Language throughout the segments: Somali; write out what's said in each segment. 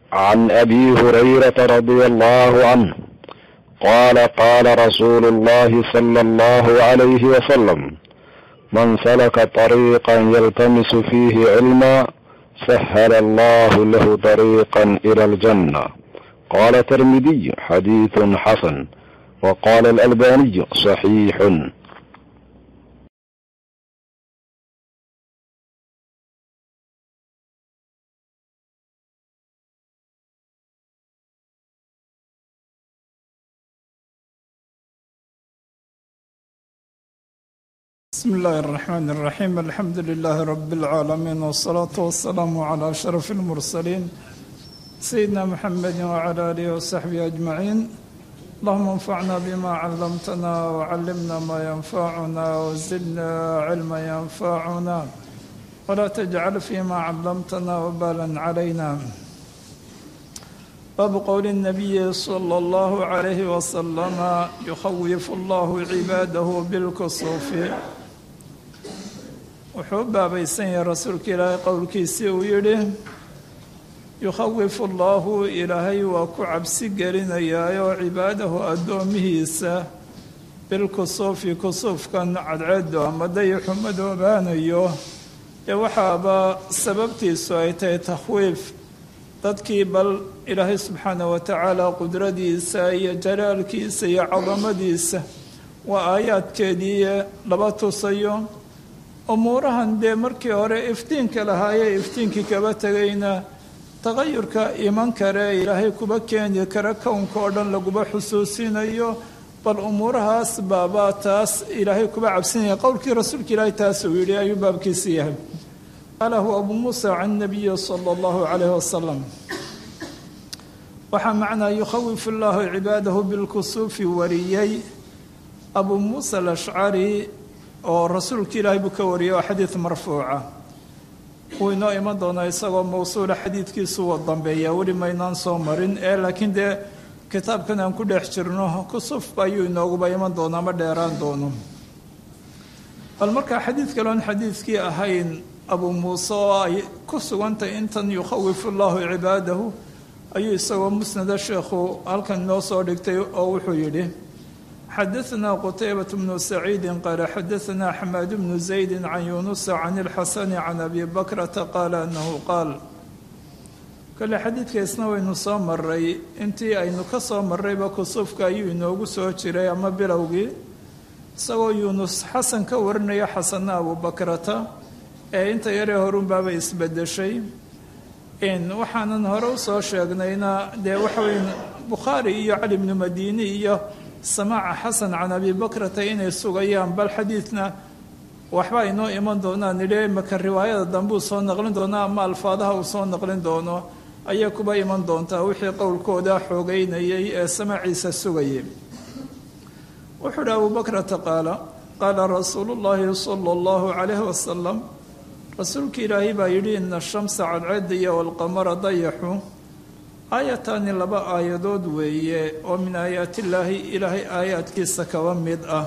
عن ابي هريره رضي الله عنه قال قال رسول الله صلى الله عليه وسلم من سلك طريقا يلتمس فيه علما سهل الله له طريقا الى الجنه قال الترمذي حديث حسن وقال الالباني صحيح بسم الله الرحمن الرحيم الحمد لله رب العالمين والصلاة والسلام على أشرف المرسلين سيدنا محمد وعلى آله وصحبه أجمعين اللهم انفعنا بما علمتنا وعلمنا ما ينفعنا وزدنا علما ينفعنا ولا تجعل فيما علمتنا وبالا علينا باب قول النبي صلى الله عليه وسلم يخوف الله عباده بالكسوف wuxuu u baabaysan yahay rasuulka ilaahay qowlkiisii uu yidhi yukhawifu allaahu ilaahay waa ku cabsi gelinayaayoo cibaadahu addoomihiisa bilkusuufi kusuufkan cadceedu ama dayaxu madoobaanayo ee waxaaba sababtiisu ay tahay takhwiif dadkii bal ilaahay subxaana wa tacaala qudradiisa iyo jalaalkiisa iyo cadamadiisa waa aayaadkeedii laba tusayo umuurahan dee markii hore iftiinka lahaayee iftiinkii kaba tegayna taqayurka iman kare ilaahay kuba keeni kara kownka oo dhan laguba xusuusinayo bal umuurahaas baabaa taas ilaahay kuba cabsinaya qowlkii rasuulka ilaahay taas uu yidhi ayuu baabkiisi yahay qalahu abu muusa can nabiyi sala allahu calayhi wasalam waxaa macnaa yukhawifu allahu cibaadahu bilkusuufi wariyey abu muusa alashcari oo rasuulka ilaahay buu ka wariyay oo xadiid marfuuca wuu inoo iman doonaa isagoo mawsuula xadiidkiisu wa dambeeya weli maynaan soo marin ee laakiin dee kitaabkan aan ku dhex jirno kusufba ayuu inooguba iman doonaa ma dheeraan doono bal markaa xadiid kaloon xadiidkii ahayn abu muuse oo ay ku sugantay intan yukhawifu allahu cibaadahu ayuu isagoo musnada sheekhu halkan inoo soo dhigtay oo wuxuu yidhi xadaثna qtaybaة bnu saciidi qaala xadaثna xamaad bnu زaydi can yunusa can اlxasani can abi bakrata qaala anahu qaal kole xadiidkaisna waynu soo maray intii aynu ka soo marrayba kusuufka ayuu inoogu soo jiray ama bilowgii isagoo yuunus xasan ka warinaya xasana abu bakrata ee inta yaree horunbaaba isbedeshay waxaanan hore usoo sheegnayna dee waxaweyn bukhaari iyo cali bnu madini iyo samaaca xasan can abi bakrata inay sugayaan bal xadiidna waxba inoo iman doonaan idhi maka riwaayada dambe uu soo naqlin doonaa ama alfaadaha uu soo naqlin doono ayay kuba iman doontaa wixii qowlkooda xoogeynayay ee samaaciisa sugayay wuxuu uhi abu bakrata qaala qaala rasuulu llaahi sala allahu calayhi wasalam rasuulka ilaahay baa yidhi ina shamsa cadceeda iyo walqamara dayaxu aayataani laba aayadood weeye oo min aayaatillaahi ilaahay aayaadkiisa kaba mid ah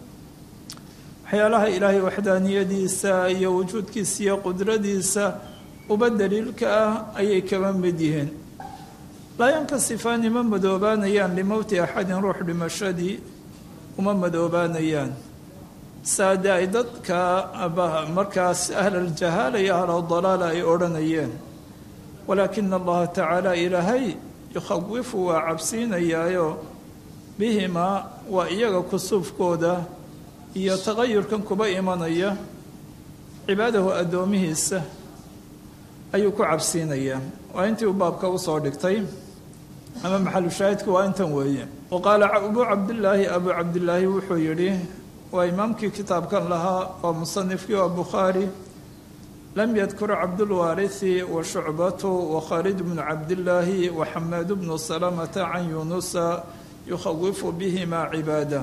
waxyaalaha ilaahay waxdaaniyadiisa iyo wujuudkiisa iyo qudradiisa uba daliilka ah ayay kaba mid yihiin laa yankasifaani ma madoobaanayaan limowti axadin ruux dhimashadii uma madoobaanayaan saade ay dadka markaas ahlaljahaala iyo ahladalaala ay odhanayeen walaakina allaha tacaala ilaahay yukhawifu waa cabsiinayaayo bihimaa waa iyaga kusuufkooda iyo taqayurkan kuba imanaya cibaadahu addoomihiisa ayuu ku cabsiinayaa waa intii uu baabka usoo dhigtay ama maxalu shaahidku waa intan weeye wa qaala abuu cabdillaahi abuu cabdillaahi wuxuu yidhi waa imaamkii kitaabkan lahaa waa musanifkii waa bukhaari lam yadkur cabdulwaarithi wa shucbatu wa khaalid bnu cabdillaahi wa xamaad bnu salamata can yuunusa yukhawifu bihima cibaada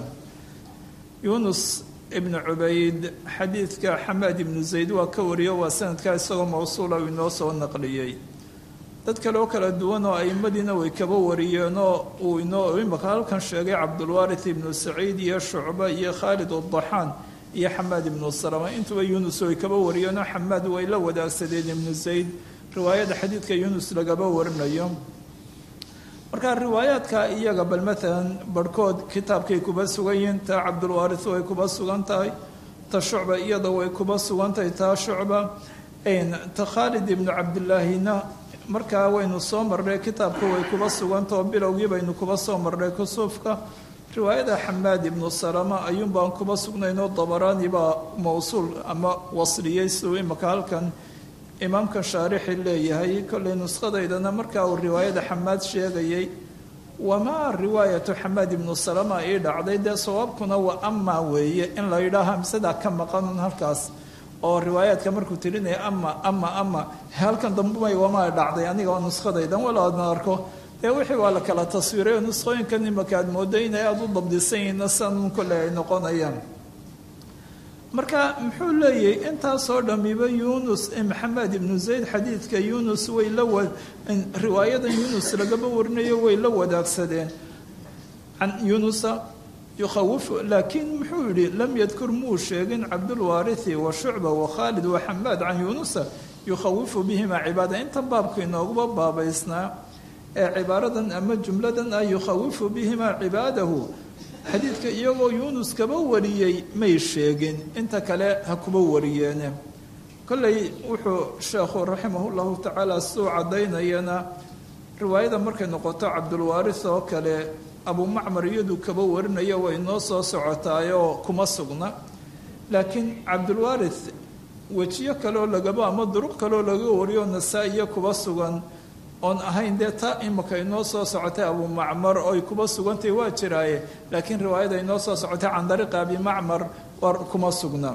yuunus ibnu cubayd xadiidka xamaad ibnu zayd waa ka wariyo waa sanadkaa isagoo mawsuula uu inoo soo naqliyey dad kale oo kala duwan oo aimadiina way kaba wariyeenoo uu inoo imaka halkan sheegay cabdulwaarith ibnu saciid iyo shucba iyo khaalid adaxaan iyo xamaad ibnu salama intuba yuunus way kaba wariyeenoo xamaad way la wadaagsadeen ibnu zayd riwaayada xadiidka yunus lagaba warinayo marka riwaayaadka iyaga bal maalan barhkood kitaabkay kuba sugan yihiin taa cabdulwaaris way kuba sugan tahay ta shucba iyada way kuba sugan tahay taa shucba ta khaalid ibnu cabdilaahina markaa waynu soo marnay kitaabka way kuba sugantah oo bilowgii baynu kuba soo marnay kusuufka riwaayada xamaad ibnu salama ayuun baan kuba sugnaynoo dabaraani baa mawsuul ama wasliyey siduu imaka halkan imaamka shaarixi leeyahay kollay nuskhadaydana markaa uu riwaayada xamaad sheegayay wamaa riwaayatu xamaad ibnu salama ii dhacday dee sawaabkuna waa amaa weeye in la yidhaaha amsadaa ka maqanun halkaas oo riwaayaadka markuu tirinaya ama ama ama halkan dambumay wamaa dhacday aniga oo nuskhadaydan walaadna arko dee wixii waa la kala taswiiray oo nuskhooyinkan imaka aad mooday inay aada u dabdisan yihiinna sanun kolley ay noqonayaan marka muxuu leeyahay intaasoo dhamiba yunus maxamed ibnu zayd xadiidka yunus way la wa riwaayadan yunus lagaba warinayo way la wadaagsadeen can yunusa yukhawifu laakiin muxuu yihi lam yadkur muu sheegin cabdulwaarithi wa shucba wa khaalid wa xamaad can yunusa yukhawifu bihima cibaada intan baabka inooguba baabaysnaa ee cibaaradan ama jumladan ah yukhawifu bihima cibaadahu xadiidka iyagoo yuunus kaba wariyey may sheegin inta kale ha kuba wariyeene kolley wuxuu sheekhu raximah llahu tacaala siduu caddaynayana riwaayada markay noqoto cabdulwaaris oo kale abumacmar iyadu kaba warinaya way noo soo socotaayoo kuma sugna laakiin cabdulwaaris wejiyo kaleoo lagaba ama duruq kaleoo laga wariyo nasaa-iyo kuba sugan oon ahayn dee taa imika inoo soo socotay abumacmar oy kuba sugantahy waa jiraaye laakiin riwaayada inoo soo socotay can dariiqi abimacmar war kuma sugna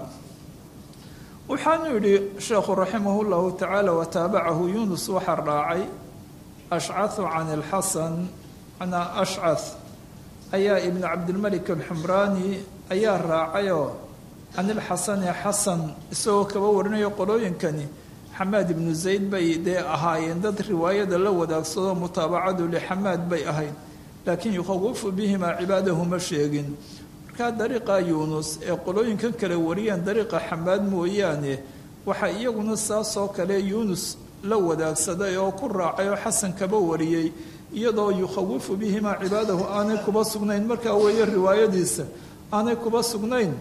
waxaanu yidhi sheekhu raximah llahu tacaala wataabacahu yunus waxaa raacay ashcahu can ilxasan manaa ashcath ayaa ibnu cabdilmalik alxumraani ayaa raacayoo can ilxasani xasan isagoo kaba warinayo qolooyinkani xamaad ibnu zayd bay dee ahaayeen dad riwaayada la wadaagsado mutaabacadu lixamaad bay ahayd laakiin yukhawifu bihimaa cibaadahu ma sheegin markaa dariiqa yuunus ee qolooyinkan kale wariyeen dariiqa xamaad mooyaane waxaa iyaguna saasoo kale yuunus la wadaagsaday oo ku raacay oo xasan kaba wariyey iyadoo yukhawifu bihimaa cibaadahu aanay kuba sugnayn markaa weeye riwaayadiisa aanay kuba sugnayn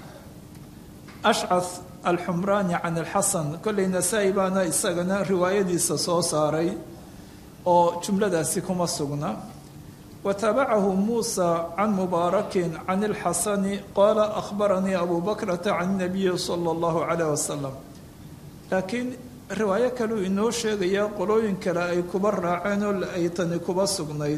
ashcath alxumraani can alxasan kolley nasaa-i baana isagana riwaayadiisa soo saaray oo jumladaasi kuma sugna wa taabacahu muusa can mubaarakin can ilxasani qaala akhbaranii abu bakrata can nabiyi sala allahu calayh wasalam laakiin riwaayo kaleu inoo sheegayaa qolooyin kale ay kuba raaceen oo ay tani kuba sugnayd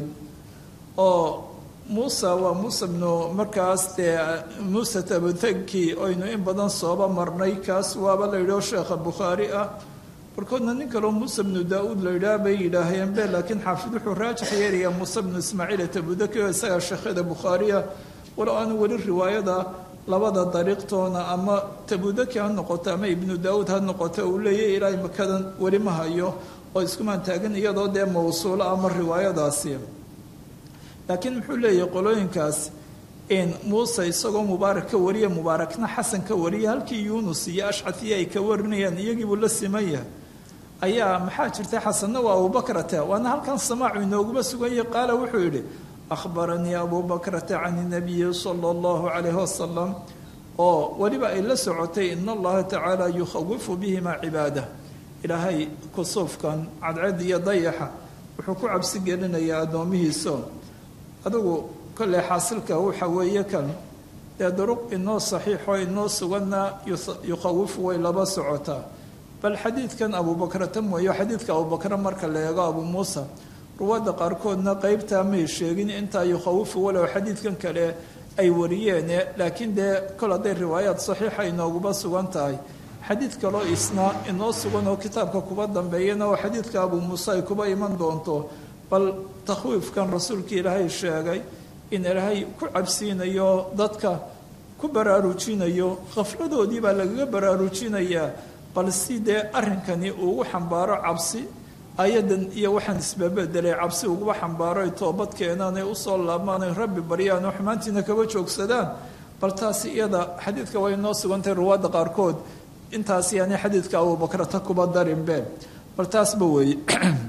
oo muusa waa muuse bnu markaas dee muuse tabatanki oynu in badan sooba marnay kaas waaba la yidhao sheekha bukhaari ah barkoodna nin kaleo muuse bnu daa-uud la yidhaah bay yidhaaheen be laakiin xaafid wuxuu raajix yeerayaa muuse bnu ismaaciil tabudaki oo isaga sheekhada bukhaariya walow aanu weli riwaayada labada dariiqtoona ama tabudaki ha noqoto ama ibnu daa-uud ha noqoto uu leeyahy ilaahay makadan weli ma hayo oo iskumaan taagan iyadoo dee mawsuulo ama riwaayadaasi laakiin muxuu leeyahay qolooyinkaas in muuse isagoo mubaarak ka wariya mubaarakna xasan ka wariya halkii yuunus iyo ashcatiya ay ka warinayaan iyagiibuu la siman yahay ayaa maxaa jirta xasanna waa abubakrata waana halkan samaacu inooguma sugan yahay qaala wuxuu yidhi akhbaranii abubakrata can inabiyi sala allahu calayhi wasalam oo weliba ay la socotay in allaha tacaala yukhawifu bihima cibaada ilaahay kusuufkan cadcad iyo dayaxa wuxuu ku cabsi gelinayaa addoomihiiso adigu kolley xaasilka waxa weeye kan dee duruq inoo saxiixoo inoo suganna yukhawifu way laba socotaa bal xadiidkan abubakrata mooyo xadiidka abubakre marka la eego abu muusa ruwaadda qaarkoodna qeybtaa may sheegin intaa yukhawifu walow xadiidkan kale ay wariyeene laakiin dee kol hadday riwaayaad saxiixa inooguba sugan tahay xadiid kaloo isna inoo sugan oo kitaabka kuba dambeeyana oo xadiidka abu muuse ay kuba iman doonto bal takhwiifkan rasuulka ilaahay sheegay in ilaahay ku cabsiinayo dadka ku baraarujinayo khafladoodii baa lagaga baraarujinayaa bal si dee arrinkani uugu xambaaro cabsi ayadan iyo waxaan isbabedelay cabsi uguba xambaaro ay toobad keenaan ay usoo laabmaan ay rabbi baryaan oo xumaantiina kaba joogsadaan bal taasi iyada xadiidka way noo sugantahay ruwaadda qaarkood intaasi yaani xadiidka abubakrata kuba darinbe bal taasba weeye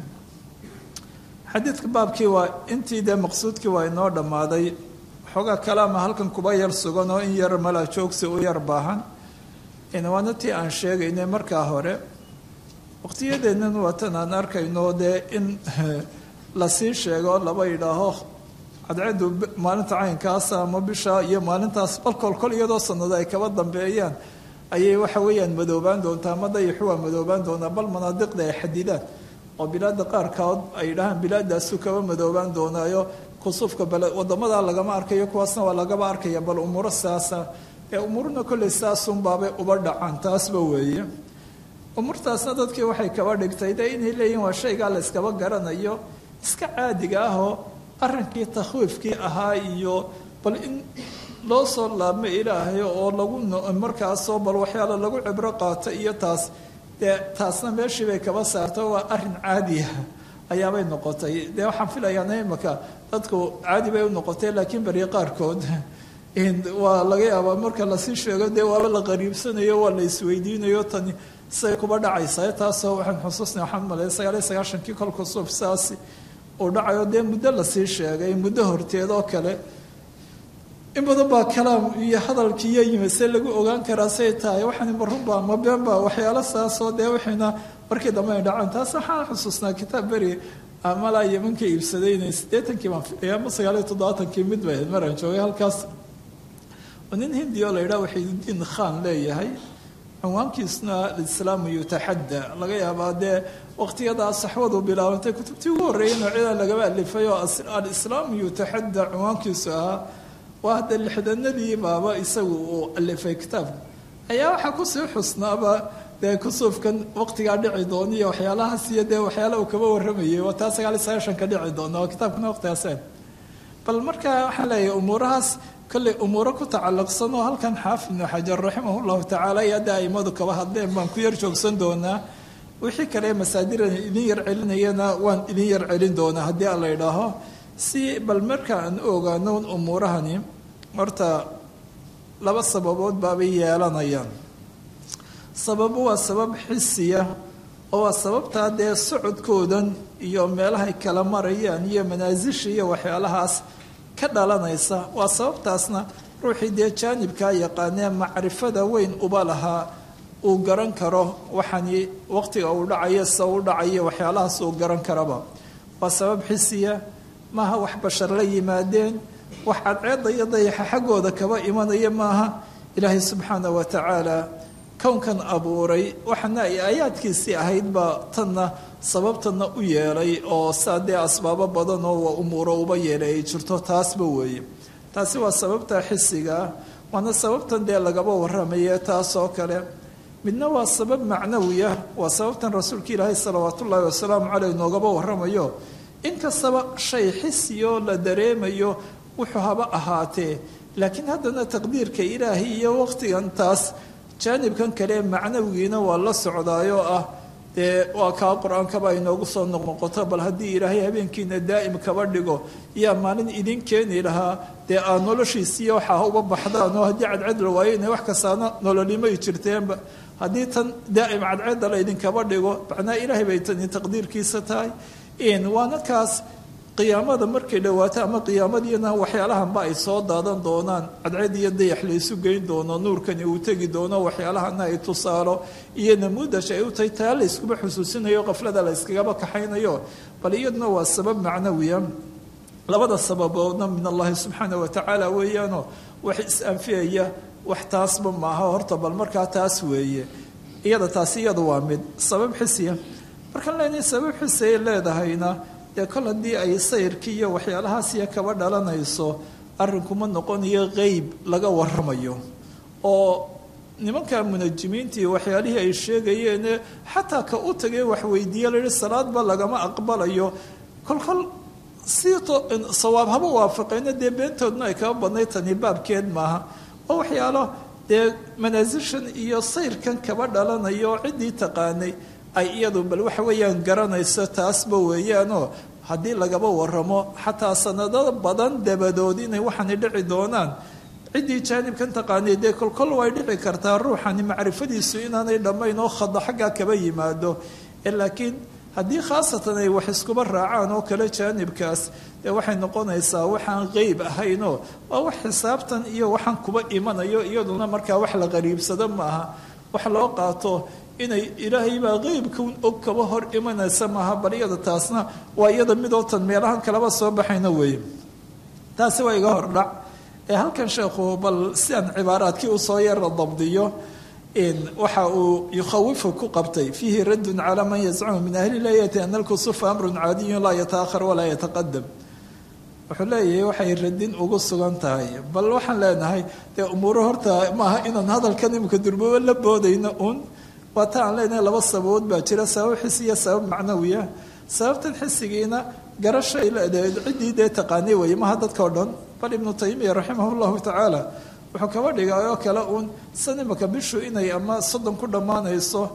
xadiidka baabkii waa intii dee maqsuudkii waa inoo dhammaaday xoogaa kalaama halkan kuba yar sugan oo in yar mala joogsi u yar baahan waana tii aan sheegaynay markaa hore waqtiyadeennan waatan aan arkayno dee in lasii sheego laba yidhaaho cadceedu maalinta caynkaasa ama bisha iyo maalintaas bal kolkol iyadoo sanado ay kaba dambeeyaan ayay waxa weeyaan madoobaan doontaa ama dayaxu waa madoobaan doonaa bal manaadiqda ay xadidaan oo bilaada qaarkood ay yidhahaan bilaadaasu kaba madoobaan doonaayo kusuufka bale wadamada lagama arkayo kuwaasna waa lagaba arkaya bal umuuro saasa ee umuurna kolley saasunbaabay uba dhacaan taasba weeye umuurtaasna dadkii waxay kaba dhigtay de inay leeyihin waa shaygaa la yskaba garanayo iska caadiga ahoo arrinkii takhwiifkii ahaa iyo bal in loo soo laabmo ilaahay oo lagu markaasoo bal waxyaala lagu cibro qaato iyo taas dee taasna meeshii bay kaba saarto waa arrin caadiya ayaabay noqotay dee waxaan filayaa imaka dadku caadi bay u noqotay laakiin beri qaarkood waa laga yaabaa marka lasii sheego dee waaba la qariibsanayo waa la isweydiinayo tani say kuba dhacaysaa taasoo waxaan xusuusnay waxaan malaya sagaaliyo sagaashankii kolku suuf saasi uu dhacayo dee muddo lasii sheegay muddo horteed oo kale in badan baa kalaam iyo hadalkiiyo yimi see lagu ogaan karaa say tahay waxaan marunba ma beenba waxyaalo saasoo dee wixiina markii dambe ay dhacaan taas waxaan xusuusnaa kitaab beri malaa yemanka iibsaday inay siddeetankii baan filaya ama sagaaliyo toddobaatankii mid bay ahayd maraan joogay halkaas oo nin hindi oo la yidhaha waxiidudiin khan leeyahay cinwaankiisuna alislaamu yutaxadda laga yaabaa dee waqtiyadaa saxwadu bilaabantay kutubtii ugu horreeyay noocyada lagaba alifay oo alislaamu yutaxadda cinwaankiisu ahaa waa hadda lixdanadii baaba isagu uu alifay kitaabka ayaa waxaa kusii xusnaaba dee kusuufkan waqtigaa dhici doona iyo waxyaalahaas iyo dee waxyaala uu kaba warramayay waa taa sagaaliyo sagaashanka dhici doona oo kitaabkana waqtigaaseen bal marka waxaan leeyahay umuurahaas kolley umuuro ku tacalluqsan oo halkan xaafid ibnu xajar raximah llahu tacaala iyo hadda aimadu kaba hadleen baan ku yar joogsan doonaa wixii kale masaadiran idin yar celinayana waan idin yar celin doonaa haddii aan la idhaaho si bal marka aan u ogaano umuurahani horta laba sababood baabay yeelanayaan sababu waa sabab xisiya oo waa sababtaa dee socodkoodan iyo meelahay kala marayaan iyo manaasisha iyo waxyaalahaas ka dhalanaysa waa sababtaasna ruuxii dee jaanibkaa yaqaanee macrifada weyn uba lahaa uu garan karo waxani waqtiga uu dhacayo se u dhacayo waxyaalahaas uu garan karaba waa sabab xisiya maaha wax bashar la yimaadeen wax cadceedda iyo dayaxa xaggooda kaba imanaya maaha ilaahay subxaana wa tacaala kownkan abuuray waxana ay aayaadkiisii ahayd baa tanna sababtanna u yeelay oo saa dee asbaabo badan oo waa umuuro uba yeelay ay jirto taasba weeye taasi waa sababta xisigaa waana sababtan dee lagaba warramaye taasoo kale midna waa sabab macnawiya waa sababtan rasuulka ilaahay salawaat ullaahi wasalaamu caleyh noogaba warramayo inkastaba shay xisiyoo la dareemayo wuxuu haba ahaatee laakiin haddana taqdiirka ilaahay iyo waqtigan taas jaanibkan kale macnawigiina waa la socdaayoo ah dee waa kaa qur-aankaba inoogu soo noqnoqoto bal haddii ilaahay habeenkiina daa'im kaba dhigo yaa maalin idin keeni lahaa dee aad noloshiisiiyo waxaa uba baxdaan oo haddii cadced la waayo inay wax kastaana nololimay jirteenba haddii tan daa'im cadceedda la idinkaba dhigo macnaa ilaahay bay tani taqdiirkiisa tahay waana kaas qiyaamada markay dhawaato ama qiyaamadiina waxyaalahanba ay soo daadan doonaan cadceed iyo dayax laysu geyn doono nuurkani uu tegi doono waxyaalahana ay tusaalo iyo namuudash ay u tahay taa la yskuma xusuusinayo qaflada la yskagaba kaxaynayo bal iyaduna waa sabab macnawiya labada sababoodna min allahi subxaana wa tacaala weeyaanoo wax is-anfiyaya wax taasba maaha horta bal markaa taas weeye iyada taasi iyada waa mid sabab xisiya markaan leenahay sabab xisiyay leedahayna dee kol haddii ay sayrkii iyo waxyaalahaasiyo kaba dhalanayso arrinkuma noqonayo qeyb laga warramayo oo nimanka munajimiintii waxyaalihii ay sheegayeene xataa ka u tagay waxweydiiye layihi salaadba lagama aqbalayo kolkol si sawaab haba waafaqeyna dee beentoodna ay kaba badnay tani baabkeed maaha oo waxyaalo dee manaasishan iyo sayrkan kaba dhalanayo ciddii taqaanay ay iyadu bal waxa weeyaan garanayso taasba weeyaanoo haddii lagaba waramo xataa sanado badan dabadood inay waxaani dhici doonaan ciddii jaanibkan taqaanay dee kolkol way dhici kartaa ruuxani macrifadiisu inaanay dhammayn oo khada xaggaa kaba yimaado laakiin haddii khaasatan ay wax iskuba raacaan oo kale jaanibkaas dee waxay noqonaysaa waxaan qeyb ahaynoo waa wax xisaabtan iyo waxaan kuba imanayo iyaduna markaa wax la qariibsado maaha wax loo qaato inay ilaahay baa qeybkan og kaba hor imanaysa maaha bal iyada taasna waa iyada midootan meelahan kaleba soo baxayna weeye taasi waa iga hordhac ee halkan sheekhu bal si aan cibaaraadkii usoo yara dabdiyo waxa uu yukhawifu ku qabtay fiihi raddun calaa man yazcumu min ahli layati ana alkusufa amrun caadiyun laa yataahar walaa yataqadam wuxuu leeyahay waxay radin ugu sugan tahay bal waxaan leenahay dee umuuro horta maaha inaan hadalkan imika durbabo la boodayno uun waa ta aan leenahay laba sababood baa jira sabab xisi iyo sabab macnawiya sababtan xisigiina garashay leedahay ciddii dee taqaanay weeye maha dadka o dhan bal ibnu taymiya raximah llahu tacaala wuxuu kaba dhigay oo kale uun san imaka bishu inay ama soddon ku dhammaanayso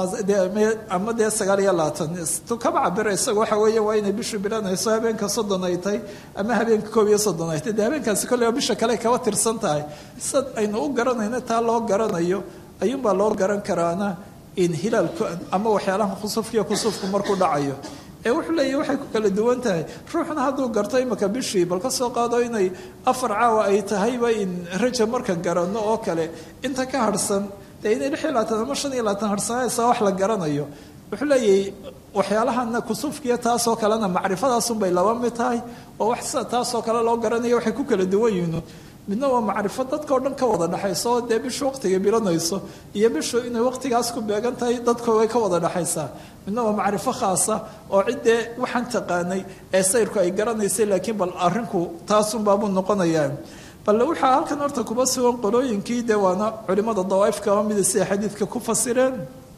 ama dee sagaal iyo labaatan tu kaba cabira isaga waxa weeye waa inay bishu bilanayso habeenka soddon ay tahay ama habeenka koob iyo soddon ay tahay dee habeenkaasi kolleyba bisha kale kaba tirsan tahay sad aynu u garanayno taa loo garanayo ayuunbaa loo garan karaana in hilaalku ama waxyaalaha khusufkiiyo kusufku markuu dhacayo ee wuxuu leeyahy waxay ku kala duwan tahay ruuxna hadduu garto imaka bishii bal ka soo qaado inay afar caawa ay tahayba in raja markan garanno oo kale inta ka harhsan dee inay lix iyo labaatan ama shan iyo labaatan harhsanaysa wax la garanayo wuxuu leeyahay waxyaalahana kusufkiya taasoo kalena macrifadaasunbay laba mid tahay oo wax sida taasoo kale loo garanayo waxay ku kala duwan yihiin midna waa macrifo dadka o dhan ka wada dhexayso oo dee bishu waqtiga bilanayso iyo bishu inay waqtigaas ku beegan tahay dadka way ka wada dhexaysaa midna waa macrifo khaasa oo ciddee waxaan taqaanay ee sayrku ay garanaysay laakiin bal arrinku taasunbaabuu noqonayaa bal waxaa halkan horta kuba sugan qolooyinkii dee waana culimada dawaa'if kaba mida siday xadiidka ku fasireen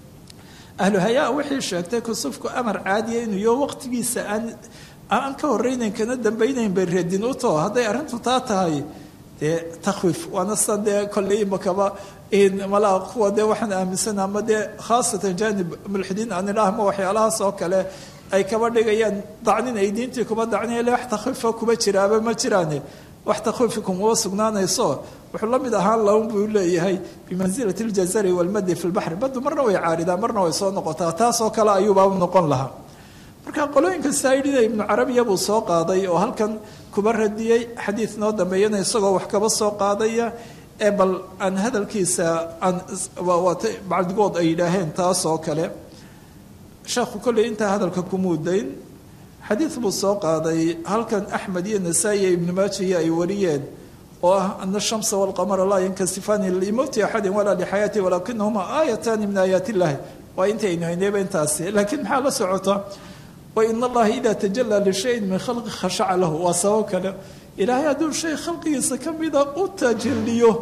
ahlu hayaa wixii sheegtay kusufku amar caadiya inuu yo waqtigiisa aan aan ka horeynayn kana dambaynayn bay reedin u too hadday arrintu taa tahay dee takhwiif waana sida dee kolley imakaba malaa kuwa dee waxaan aaminsana ama dee khaasatan janib mulxidiin aan idhaah ma waxyaalahaas oo kale ay kaba dhigayaan dacnin ay diintii kuba dacniya le wax takhwiifa kuba jiraaba ma jiraane wax takhwiifi kumaba sugnaanayso wuxuu la mid ahaan laun buu leeyahay bimansilati ljazari walmadi fi lbaxri baddu marna way caaridaan marna way soo noqotaa taasoo kale ayuubaa u noqon lahaa marka qolooyinka saaidhida ibnu carabiya buu soo qaaday oo halkan kuba radiyey xadiid noo dambeeyana isagoo wax kaba soo qaadaya ee bal aan hadalkiisa aan bacdigood ay yidhaaheen taasoo kale sheekhu kolley intaa hadalka kumuudayn xadiid buu soo qaaday halkan axmed iyo nasaa-i iyo ibnu maajiya ay wariyeen oo ah ana ashamsa walqamara laa yankasifaani limowti axadin walaa lixayaati walaakinahuma aayataani min aayaat illahi waa intaynu haynayba intaasi laakiin maxaa la socota wain allaha ida tajalaa lishayin min khalqi khashaca lahu waa sabab kale ilaahay hadduu shay khalqigiisa ka mida u tajaliyo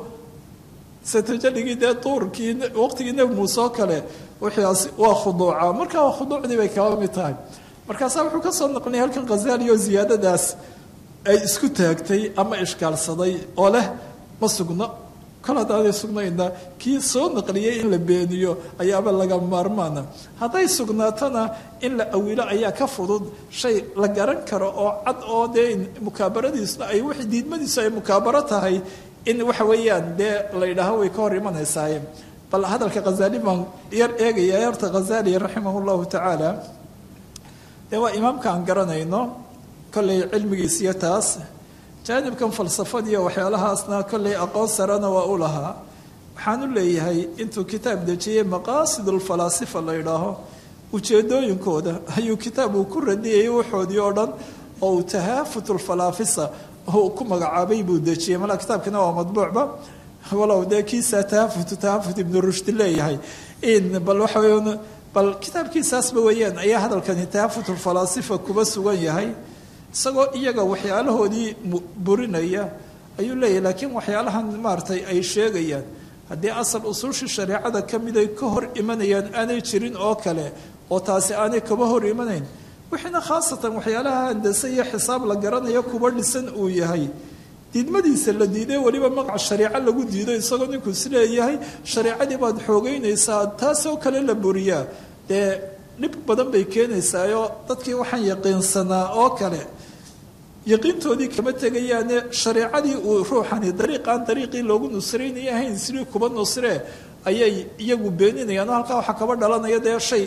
se tajaligii dee duurkii waqtigii nebi muuse oo kale wixiaas waa khuduuca marka waa khuduucdii bay kaba mid tahay markaasaa wuxuu ka soo naqlinaya halkan khazali oo ziyaadadaas ay isku taagtay ama ishkaalsaday oo leh ma sugno kol haddaanay sugnayna kii soo naqliyey in la beeniyo ayaaba laga maarmaana hadday sugnaatona in la awilo ayaa ka fudud shay la garan karo oo cad oo dee mukaabaradiisna ay w diidmadiisu ay mukaabaro tahay in waxa weeyaan dee la yidhaaho way ka hor imanaysaay bal hadalka khazali baan yar eegaya horta khazali raximah llahu tacaala dee waa imaamka aan garanayno kollay cilmigiis iyo taas jaanibkan falsafadiiyo waxyaalahaasna kollay aqoon sarena waa u lahaa waxaan u leeyahay intuu kitaab dejiyey maqaasidulfalaasifa la yidhaaho ujeedooyinkooda ayuu kitaab uu ku radiyayay waxoodii oo dhan oo uu tahaafutulfalaafisa uu ku magacaabay buu dejiyey malaa kitaabkina waa madbuucba walow dee kiisaa tahaafutu tahaafut ibnu rushdi leeyahay in bal waxa weya bal kitaabkiisaasba weeyaan ayaa hadalkani tahaafutulfalaasifa kuba sugan yahay isagoo iyaga waxyaalahoodii burinaya ayuu leeyahay laakiin waxyaalahan maaratay ay sheegayaan haddii asal usuushii shareecada ka mid ay ka hor imanayaan aanay jirin oo kale oo taasi aanay kaba hor imanayn wixiina khaasatan waxyaalaha handase iyo xisaab la garanayo kuba dhisan uu yahay diidmadiisa la diiday weliba magaca shareeco lagu diido isagoo ninkuu isleeyahay shareecadii baad xoogeynaysaa taasoo kale la buriyaa dee dhib badan bay keenaysaayoo dadkii waxaan yaqiinsanaa oo kale yaqiintoodii kama tegayaane shareecadii uu ruuxani dariiqaan dariiqii loogu nusraynay ahayn sidii kuba nusree ayay iyagu beeninayaan oo halkaa waxaa kaba dhalanaya dee shay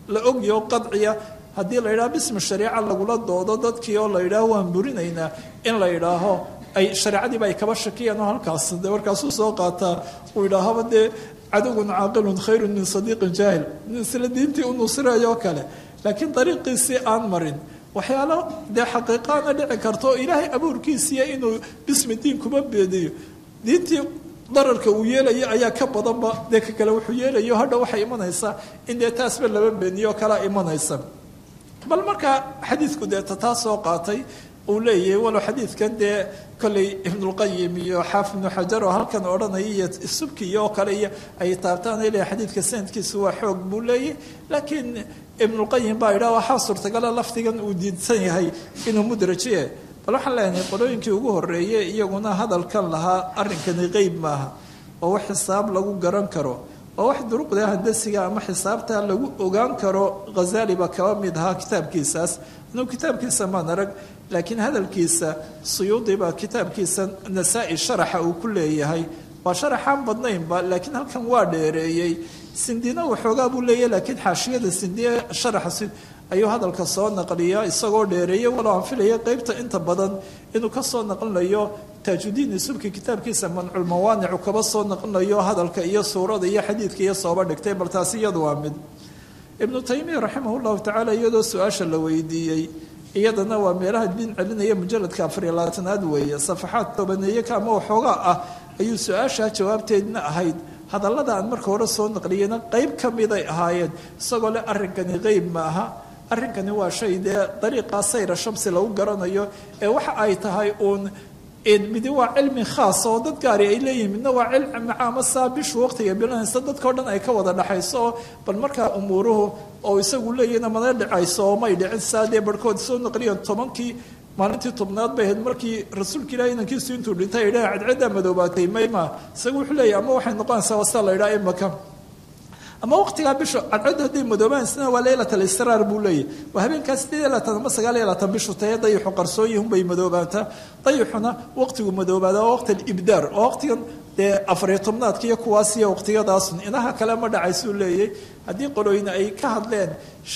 la ogyaho qadciya haddii la yidhaho bismi shariica lagula doodo dadkii oo la yidhaaho waan burinaynaa in la yidhaaho ay shareecadiiba ay kaba shakiyaan oo halkaas de markaasuu soo qaataa uu yidhaahaba dee cadowgun caaqilun khayrun min sadiiqin jaahil nin isla diintii u nusirayo oo kale laakiin dariiqiisii aan marin waxyaalo dee xaqiiqaana dhici karta oo ilaahay abuurkiisiiya inuu bismi diin kuma beediyo diintii dararka uu yeelayo ayaa ka badanba dee ka kale wuxuu yeelayo hadha waxay imanaysaa in dee taasba laba beeniyo kalaa imanaysa bal markaa xadiidku dee tataa soo qaatay uu leeyahay walow xadiidkan dee kolley ibnulqayim iyo xaafid ibnu xajar oo halkan odhanaya iyo subkiyo oo kale iyo ay taabtaan ay leeyahay xadiidka sanadkiisu waa xoog buu leeyahy laakiin ibnulqayim baa yidhaha waxaa suurtagala lafdigan uu diidsan yahay inuu mudrajiye bal waxaan leenahay qolooyinkii ugu horreeyey iyaguna hadalkan lahaa arrinkani qeyb maaha oo wax xisaab lagu garan karo oo wax duruqda handasiga ama xisaabta lagu ogaan karo khazali baa kaba mid ahaa kitaabkiisaas inuu kitaabkiisa maan arag laakiin hadalkiisa suyuudi baa kitaabkiisa nasaa-i sharaxa uu ku leeyahay waa sharaxaan badnaynba laakiin halkan waa dheereeyey sindina waxoogaa buu leeyahy laakiin xaashiyada sindiye sharaxa ayuu hadalka soo naqliya isagoo dheereeyey walow aan filaya qeybta inta badan inuu ka soo naqlinayo taajudiin subki kitaabkiisa manculmawaanicu kaba soo naqlinayo hadalka iyo suurada iyo xadiidka iyo sooba dhigtay bal taasi iyadu waa mid ibnu taymiya raximah llahu tacaala iyadoo su-aasha la weydiiyey iyadana waa meelaha diin celinaya mujaladka afariyo labaatanaad weeye safaxaad tobaneeye ka ama waxoogaa ah ayuu su-aashaa jawaabteedna ahayd hadallada aan marka hore soo naqliyeyna qeyb ka miday ahaayeen isagoo leh arrinkani qeyb ma aha arrinkani waa shay dee dariiqaa sayra shamsi lagu garanayo ee waxa ay tahay uun midi waa cilmi khaasa oo dad gaari ay leeyihin midna waa cilmi macaama saa bishu waqtiga bilanaysa dadkao dhan ay ka wada dhaxayso oo bal markaa umuuruhu oo isagu leeyahna mana dhicayso oo may dhicin saa dee barhkood soo naqliyan tobankii maalintii tobnaad bay ahayd markii rasuulka ilahi inankiisu intuu dhintay ay dhaha cadceeddaa madoobaatay mayma isagu wuxuu leeyahy ama waxay noqonaysaa wasta la yidhaha imaka ama waqtigaa bisha cadceeddu hadday madoobaanaysa waa leylat alisraar buu leeyahy waa habeenkaas sideed iyo labaatan ama sagaal iyo labaatan bishu taye dayixu qarsoonyihun bay madoobaantaa dayixuna waqtigu madoobaada waa waqti alibdaar oo waqtigan dee afariyo tobnaadka iyo kuwaas iyo waqtiyadaasun inaha kale ma dhacaysuu leeyahy haddii qolooyina ay ka hadleen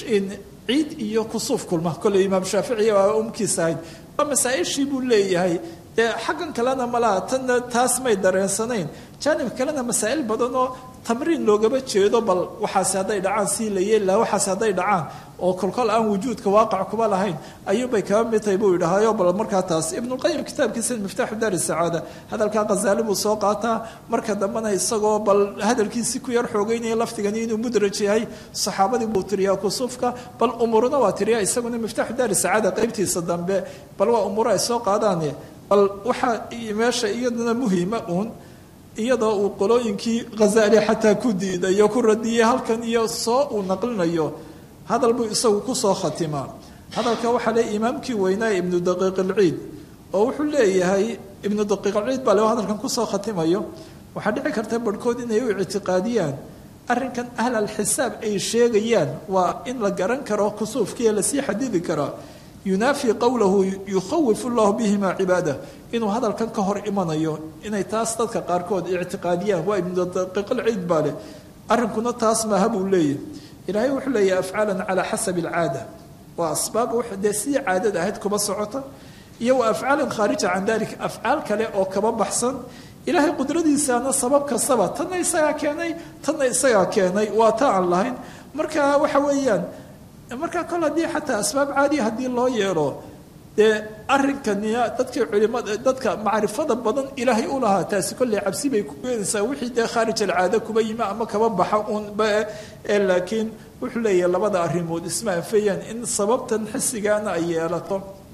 ciid iyo kusuuf kulma kolley imaam shaaficiya waa umkiisa ahayd waa masaa-ishii buu leeyahay dee xaggan kalena malaha tanna taas may dareensanayn jaanib kalena masaa'il badan oo tamriin loogaba jeedo bal waxaasi hadday dhacaan sii la yeeli laha waxaasi hadday dhacaan oo kolkol aan wujuudka waaqac kuba lahayn ayuunbay kaba mid tahay buu yidhaahayo bal markaa taas ibnulqayim kitaabkiisa miftaaxu daari sacaada hadalkaa khazaali buu soo qaataa marka dambena isagoo bal hadalkiisii ku yar xoogeynaya laftigani inuu mudraj yahay saxaabadii buu tiriyaa kusuufka bal umuuruna waa tiriyaa isaguna miftaaxu daari sacaada qeybtiisa dambe bal waa umuuro ay soo qaadaane bal waxaa meesha iyaduna muhiima uun iyadoo uu qolooyinkii khazaali xataa ku diidayo ku radiyey halkan iyo soo uu naqlinayo hadal buu isagu kusoo khatimaa hadalka waxaa le imaamkii weynaa ibnu daqiiq alciid oo wuxuu leeyahay ibnu daqiiq alciid baa le hadalkan kusoo khatimayo waxaa dhici karta barhkood inay u ictiqaadiyaan arrinkan ahl alxisaab ay sheegayaan waa in la garan karo kusuufkiiyo lasii xadidi karaa yunaafi qowlahu yukhawifu llahu bihima cibaadah inuu hadalkan ka hor imanayo inay taas dadka qaarkood ictiqaadiyaan waa ibnu daqiiqalciid baa leh arrinkuna taas maaha buu leeyahy ilaahay wuxuu leeyahy afcaalan calaa xasabi alcaada waa asbaab dee sidii caadada ahayd kuba socota iyo wa afcaalan khaarija can dalik afcaal kale oo kaba baxsan ilaahay qudradiisaana sabab kastaba tanna isagaa keenay tanna isagaa keenay waa ta aan lahayn marka waxa weeyaan markaa kol haddii xataa asbaab caadiya haddii loo yeelo dee arrinkani dadkii culimada dadka macrifada badan ilaahay u lahaa taasi kolley cabsi bay ku keenaysaa wixii dee khaarij alcaada kuba yimi ama kaba baxa uun laakiin wuxuu leeyahay labada arrimood isma anfayaan in sababtan xisigaana ay yeelato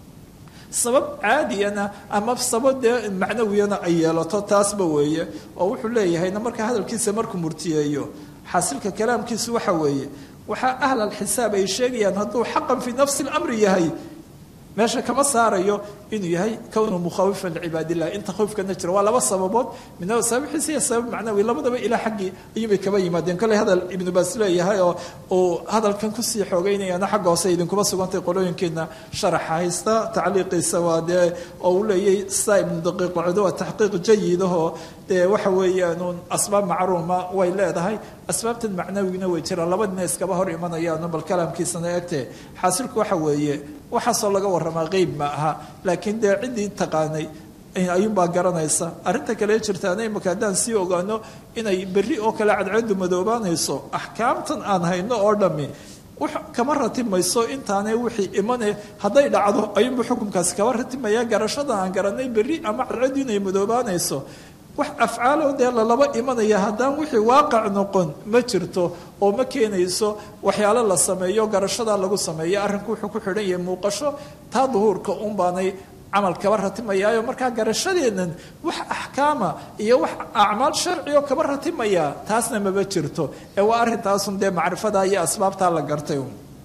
sabab caadiyana ama sabab dee macnawiyana ay yeelato taasba weeye oo wuxuu leeyahayna markaa hadalkiisa markuu murtiyeeyo xaasilka kalaamkiisu waxa weeye waxaa ahl alxisaab ay sheegayaan hadduu xaqan fii nafsi lamri yahay meesha kama saarayo inuu yahay kownu mukhawifan licibaadillah inta khawfkana jira waa laba sababood midnaba sabab xisi iyo sabab macnawi labadaba ilaa xaggii ayuubay kaba yimaadeen kolley hadal ibnu baas leeyahay oo uu hadalkan kusii xoogeynayana xagga hoose idinkuba sugantay qolooyinkeedna sharaxa haysta tacliiqiisa waa dee oo uu leeyay saa ibnu daqiiq lacdo waa taxqiiq jayidahoo dee waxa weeyaanuun asbaab macruuma way leedahay asbaabtan macnawigna way jiraan labadina iskaba hor imanayaano bal kalaamkiisana egtee xaasilku waxa weeye waxaasoo laga warramaa qeyb ma aha laakiin dee ciddii taqaanay ayuunbaa garanaysa arrinta kale jirtaana imaka haddaan sii ogaano inay berri oo kale cadceedu madoobaanayso axkaamtan aan hayno oo dhammi kama ratimayso intaane wixii imane hadday dhacdo ayuunba xukunkaasi kama ratimaya garashadan aan garanay berri ama cadceedu inay madoobaanayso wax afcaalo dee lalaba imanaya haddaan wixii waaqac noqon ma jirto oo ma keenayso waxyaalo la sameeyo garashadaa lagu sameeyo arrinku wuxuu ku xidhan yahay muuqasho taa duhuurka un baanay camal kaba ratimayaayo markaa garashadeennan wax axkaama iyo wax acmaal sharci oo kaba ratimaya taasna maba jirto ee waa arrintaasun dee macrifada iyo asbaabtaa la gartay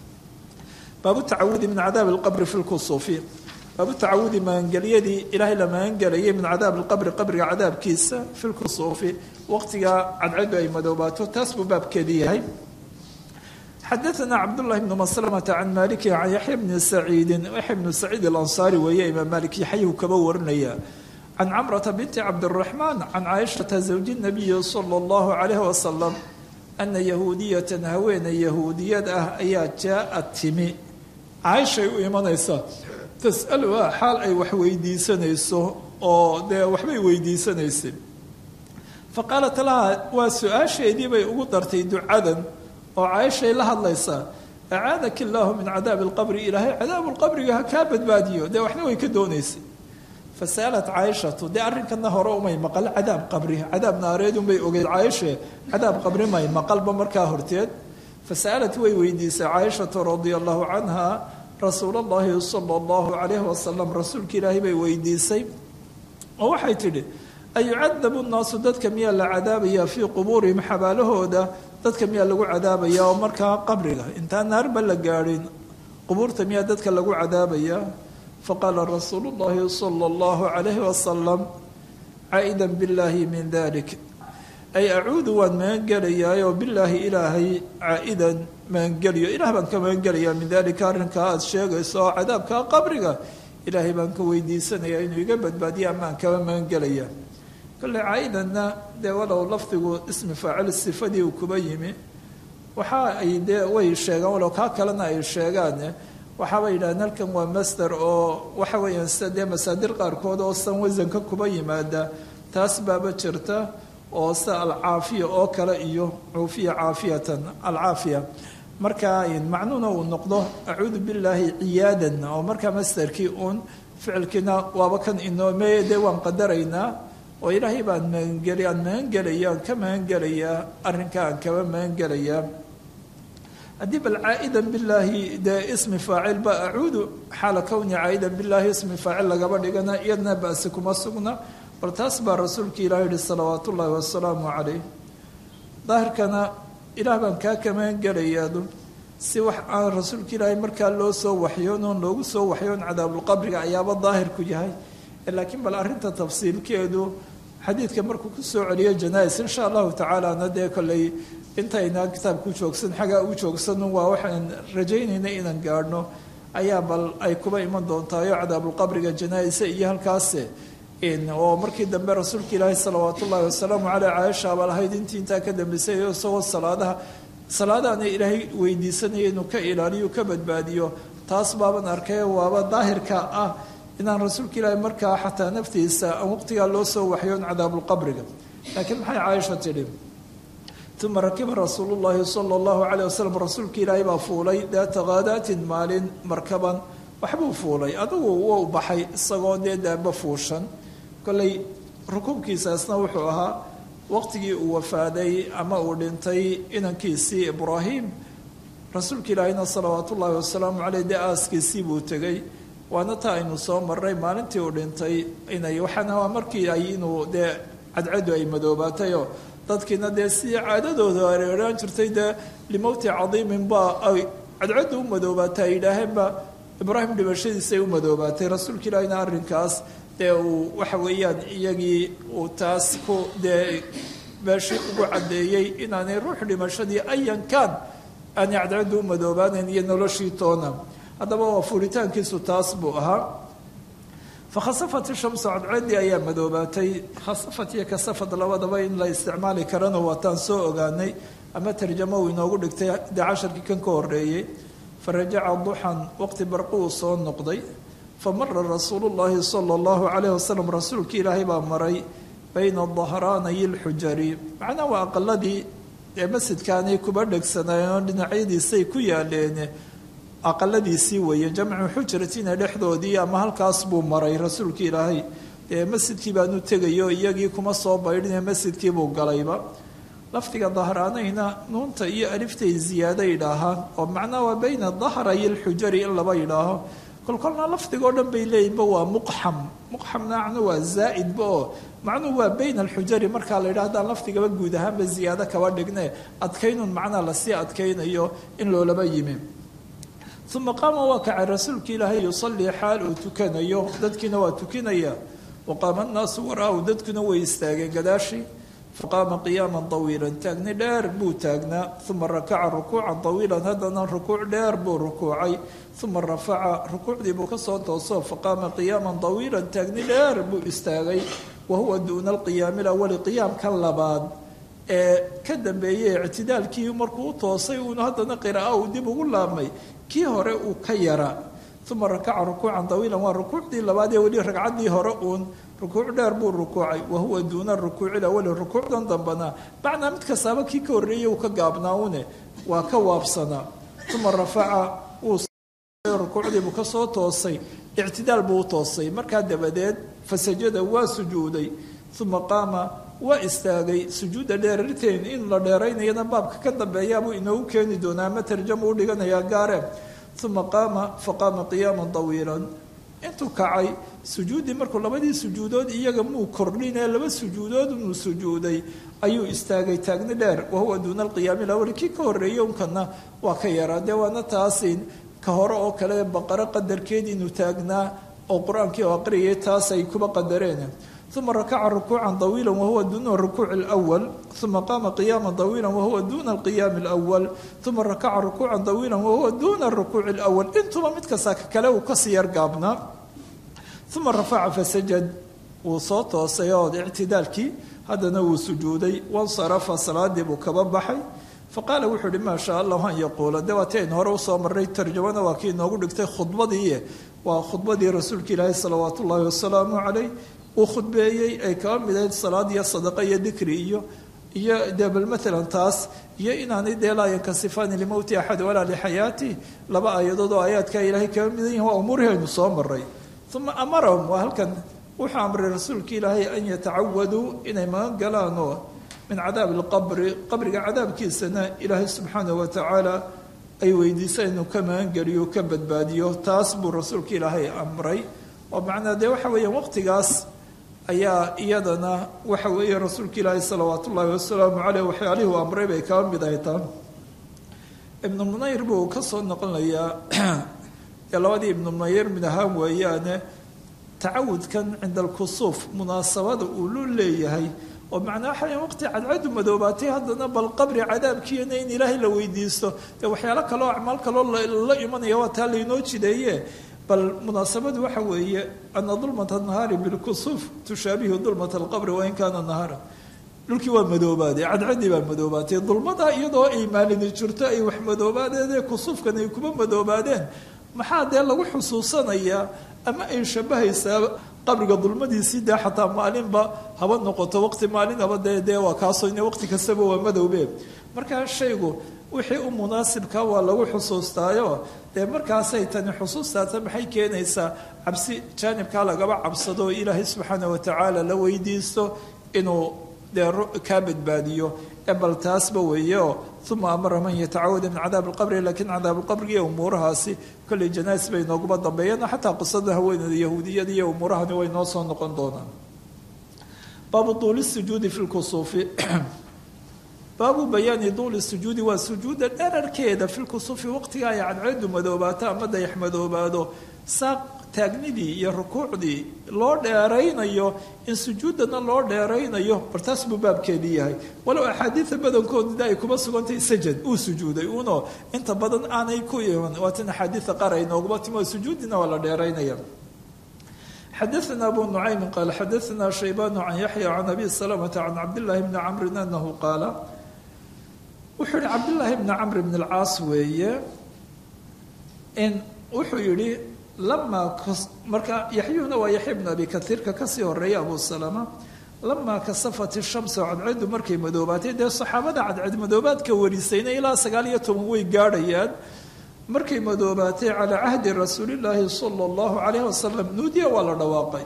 baabu tacawudi min cadaabi alqabri fi lkusuufi baabu tacawudi magangelyadii ilaahay la magangelayay min cadaab alqabri qabriga cadaabkiisa fi lkusuufi waqtiga cadcedu ay madoobaato taas buu baabkeedii yahay xadaثna cabdالlahi bn mslmةa can maliki can yaxya bni saciidi yaxya bnu saciid alansaari weeye imaam malik yaxyuu kaba warinaya can camrata binti cabdالraxmaan can caaishata zawji الnabiyi salى اllahu عalayh wasalam ana yahuudiyatan haweeney yahuudiyad ah ayaa jaaءat timi caaishay u imanaysaa tas'aluha xaal ay wax weydiisanayso oo dee waxbay weydiisanaysay faqaalat laha waa su-aasheedii bay ugu dartay ducadan oo caaishay la hadlaysaa acaadaki illaahu min cadaabi alqabri ilaahay cadaabu lqabriga ha kaa badbaadiyo dee waxna way ka doonaysay fasa'alat caaishatu dee arrinkana hore umay maqal cadaab qabri cadaab naareed unbay ogeyd caaishe cadaab qabri may maqalba markaa horteed fasa'alat way weydiisay caaishatu radia allahu canha rasuul allahi sala allahu calayhi wasalam rasuulka ilaahay bay weydiisay oo waxay tidhi ayucadabu nnaasu dadka miyaa la cadaabayaa fii qubuurihim xabaalahooda dadka miyaa lagu cadaabaya oo markaa qabriga intaan naarba la gaadhin qubuurta miyaa dadka lagu cadaabayaa faqaala rasuulu llahi sala allahu calayhi wasalam caa'idan billaahi min dalik ay acuudu waan magangelayaayoo bilaahi ilaahay caa'idan magangeliyo ilaah baan ka magangelayaa min dalika arrinkaa aada sheegayso oo cadaabkaa qabriga ilaahay baan ka weydiisanayaa inuu iga badbaadiya amaan kaba magangelaya kolley caa'idanna dee walow lafdigu ismi faacil sifadii uu kuba yimi waxa ay dee way sheegaan walow kaa kalena ay sheegaan waxaabay yidhahdeen halkan waa master oo waxa weeyaan sida dee masaadir qaarkood oo san wasanka kuba yimaada taas baaba jirta oo sida alcaafiya oo kale iyo cuufiya caafiyatan alcaafiya marka macnuuna uu noqdo acuudu billaahi ciyaadan oo markaa masterkii uun ficilkiina waaba kan inoome dee waan qadaraynaa oo ilaahay baan magangeli aan magangelaya aan ka magangelayaa arrinka aan kaba magangelayaa haddii bal caa'idan billaahi dee ismi faacil ba acuudu xaala kowni caa'idan billaahi ismi faacil lagaba dhigana iyadna ba'si kuma sugna bal taas baa rasuulka ilaah yihi salawaat ullaahi wasalaamu calayh daahirkana ilaah baan kaa ka magangelayaadu si wax aan rasuulka ilaahay markaa loo soo waxyoon oon loogu soo waxyoon cadaabulqabriga ayaaba daahirku yahay laakiin bal arrinta tafsiilkeedu xadiidka markuu ku soo celiyo janais insha allahu tacaalana dee kolley intaynaa kitaabku joogsan xaggaa u joogsan waa waxaan rajaynayna inaan gaadhno ayaa bal ay kuba iman doontaayo cadaabulqabriga janaa-isa iyo halkaase oo markii dambe rasuulka ilaahi salawaat ullaahi wasalaamu caleyh caaisha baa lahayd intii intaa ka dambeysay isagoo salaadaha salaadaana ilaahay weydiisanaya inuu ka ilaaliyo ka badbaadiyo taas baaban arkay waaba daahirka ah inaan rasuulka ilaahi markaa xataa naftiisa aan waqtigaa loo soo waxyoon cadaabulqabriga laakiin maxay caaisha tidhi uma rakiba rasuulu llaahi sala allahu caleyh wasalam rasuulka ilaahay baa fuulay daata kaadaatin maalin markaban waxbuu fuulay adugu wuu baxay isagoo dee daaba fuushan kolley rukuubkiisaasna wuxuu ahaa waqtigii uu wafaaday ama uu dhintay inankiisii ibraahim rasuulka ilaahayna salawaat ullaahi wasalaamu caleyh dee aaskiisii buu tegey waana taa aynu soo marray maalintii uu dhintay inay waxaana waa markii ay inuu dee cadcadu ay madoobaatayoo dadkiina dee sidii caadadooda areeraan jirtay dee limowti cadiimin baa ay cadcaddu u madoobaata ay yidhaaheenba ibraahim dhimashadiisay u madoobaatay rasuulka ilaahina arrinkaas dee uu waxa weeyaan iyagii uu taas ku dee meeshii ugu caddeeyey inaanay ruux dhimashadii ayankaan aanay cadcaddu u madoobaanayn iyo noloshii toona haddaba waa fuuritaankiisu taas buu ahaa fakhasafat shamsu cadceeddii ayaa madoobaatay khasafat iyo kasafad labadaba in la isticmaali karana waataan soo ogaanay ama tarjamo uu inoogu dhigtay dee casharkii kan ka horeeyey farajaca duxan waqti barqi uu soo noqday famara rasuulu llaahi sala allahu calayhi wasalam rasuulka ilaahay baa maray bayna dahraanayi lxujari macnaa waa aqaladii ee masjidkaanay kuba dhegsanayeenoo dhinacyadiisay ku yaaleen aqaladiisii weeye jamcu xujratina dhexdoodii ama halkaas buu maray rasuulka ilaahay dee masjidkii baanu tegayo iyagii kuma soo baydhine masjidkii buu galayba lafdiga dahraanayna nuunta iyo aliftay ziyaado yidhaahaan oo macnaa waa bayna dahrayi lxujari in laba yidhaaho kolkolna lafdigoo dhan bay leeyihinba waa muqxam muqxamna macnu waa zaa'idba oo macnuhu waa bayna alxujari markaa la yidhaha haddaan lafdigaba guud ahaanba ziyaado kaba dhigne adkaynun macnaa lasii adkaynayo in loolaba yimi uma qaama waa kacay rasuulka ilaahay yusallii xaal uu tukanayo dadkiina waa tukinaya wa qaama annaasu waraahu dadkuna way istaageen gadaashii faqaama qiyaama طawiila taagni dheer buu taagnaa uma rakaca rukuuca طawiila haddana rukuuc dheer buu rukuucay uma rafaca rukuucdii buu kasoo tooso faqaama qiyaama طawiila taagni dheer buu istaagay wa huwa duuna alqiyaami lawali qiyaamka labaad ee ka dambeeyey ictidaalkii markuu u toosay uunu haddana qira'a uu dib ugu laabmay kii hore uu ka yara uma rakaca rukuucan طawiila waa rukuucdii labaad ee weli ragcaddii hore uun rukuuc dheer buu rukuucay wa huwa duuna rukuuci awali rukuucdan dambana macnaa mid kastaaba kii ka horreeyey uu ka gaabnaa une waa ka waabsanaa uma rafaca wuu rukuucdii buu kasoo toosay ictidaal buu u toosay markaa dabadeed fasajada waa sujuuday uma qaama waa istaagay sujuudda dheerarteen in la dheeraynayana baabka ka dambeeyaabuu inoogu keeni doonaa ama tarjama u dhiganayaa gaare uma qaama faqaama qiyaama طawiila intuu kacay sujuuddii markuu labadii sujuudood iyaga muu kordhinee laba sujuudood inuu sujuuday ayuu istaagay taagni dheer wahuwa duuna alqiyaami lawali kii ka horreeyey unkana waa ka yaraa dee waana taasin ka hore oo kale baqaro qadarkeed inuu taagnaa oo qur-aankii oo aqriyay taas ay kuba qadareen uma rakaca rukuuca طawiila wahuwa duuna rukuuci اlأwal uma qaama qiyaama طawiila wahuwa duuna alqiyaami اlأwal uma rakaca rukuuca طawiila wahuwa duuna rukuuci اlأwal intuba mid kasta ka kale uu kasii yar gaabnaa uma rafaca fasajad wuu soo toosay oo ictidaalkii haddana wuu sujuuday wansarafa salaadii buu kaba baxay faqaala wuxuu uhi maa shaa allahu an yaquula de waati aynu hore usoo marray tarjamana waa kii inoogu dhigtay khudbadii waa khudbadii rasuulka ilaahi salawaat ullaahi wasalaamu calayh uu khudbeeyey ay kaba mid ahayd salaad iyo sadaqa iyo dikri iyo iyo dee bal maalan taas iyo inaanay dee laa yankasifaani limowti axad walaa lixayaati laba aayadood oo aayaadkaa ilaahay kaba midan yihin waa umuurihii aynu soo maray uma amarahum waa halkan wuxuu amray rasuulka ilaahay an yatacawaduu inay magan galaan oo min cadaabi alqabri qabriga cadaabkiisana ilaahay subxaanah wa tacaala ay weydiisa inuu ka magangeliyo ka badbaadiyo taas buu rasuulka ilaahay amray oo macnaa dee waxa weeyaan waqtigaas ayaa iyadana waxa weeye rasuulka ilaahi salawaat ullaahi wasalaamu caleyh waxyaalihii u amray bay kaba mid ahay taa ibnu munayr buu ka soo noqonayaa ee labadii ibnu munayr mid ahaan weeyaane tacawudkan cinda alkusuuf munaasabada uu lu leeyahay oo macnaa waxa waqti cadcadu madoobaatay haddana bal qabri cadaabkiina in ilaahay la weydiisto dee waxyaalo kaleo acmaal kaloo la imanaya waa taa laynoo jideeye bal munaasabadu waxa weeye ana dulmata nahaari bilkusuuf tushaabihu dulmata alqabri wain kaana nahaara dhulkii waa madoobaaday cadcadii baa madoobaatay dulmada iyadoo ay maalini jirto ay wax madoobaadeen kusuufkan ay kuma madoobaadeen maxaa dee lagu xusuusanayaa ama ay shabahaysaa qabriga dulmadiisii dee xataa maalinba haba noqoto waqti maalinaba dee dee waa kaasoo ina waqti kastaba waa madowbe markaa shaygu wixii u munaasibka waa lagu xusuustaayo dee markaasay tani xusuustaata maxay keenaysaa cabsi jaanibkaa lagaba cabsado oo ilaahay subxaana watacaala la weydiisto inuu dee kaa badbaadiyo ee bal taasba weeyeoo uma amara man yatacawada min cadaab alqabri lakiin cadaab alqabrigi iyo umuurahaasi kolley janaais bay nooguma dambeeyeen xataa qisada haweenada yahuudiyada iyo umuurahani way noo soo noqon doonaan baabu tuuli sujuudi fi lkusuufi baabu bayaani duuli sujuudi waa sujuudda dherarkeeda filkusufi waqtiga ay cadceedu madoobaato ama dayax madoobaado saaq taagnidii iyo rukuucdii loo dheeraynayo in sujuuddana loo dheeraynayo bartaas buu baabkeedii yahay walow axaadiida badankooda ay kuma sugantahay sajad uu sujuuday uno inta badan aanay ku iman waatan axaadiida qaar ay nooguma timo sujuudina waa la dheeraynaya xadaثna abu nucaymin qaal xadaثna shaybaan can yaxya can abi salamata can cabdillaahi bni camrin anahu qaala wuxuu yihi cabdillaahi bni camr bn اlcaas weeye in wuxuu yihi lamaa marka yaxyuhuna waa yaxya bn abi kaiirka kasii horeeya abu salama lamaa kasafat ishamsu cadceedu markay madoobaatay dee saxaabada cadceed madoobaadka warisayna ilaa sagaal iyo toban way gaadhayaan markay madoobaatay calaa cahdi rasuulillaahi sala allahu calayhi wasalam nuudiya waa la dhawaaqay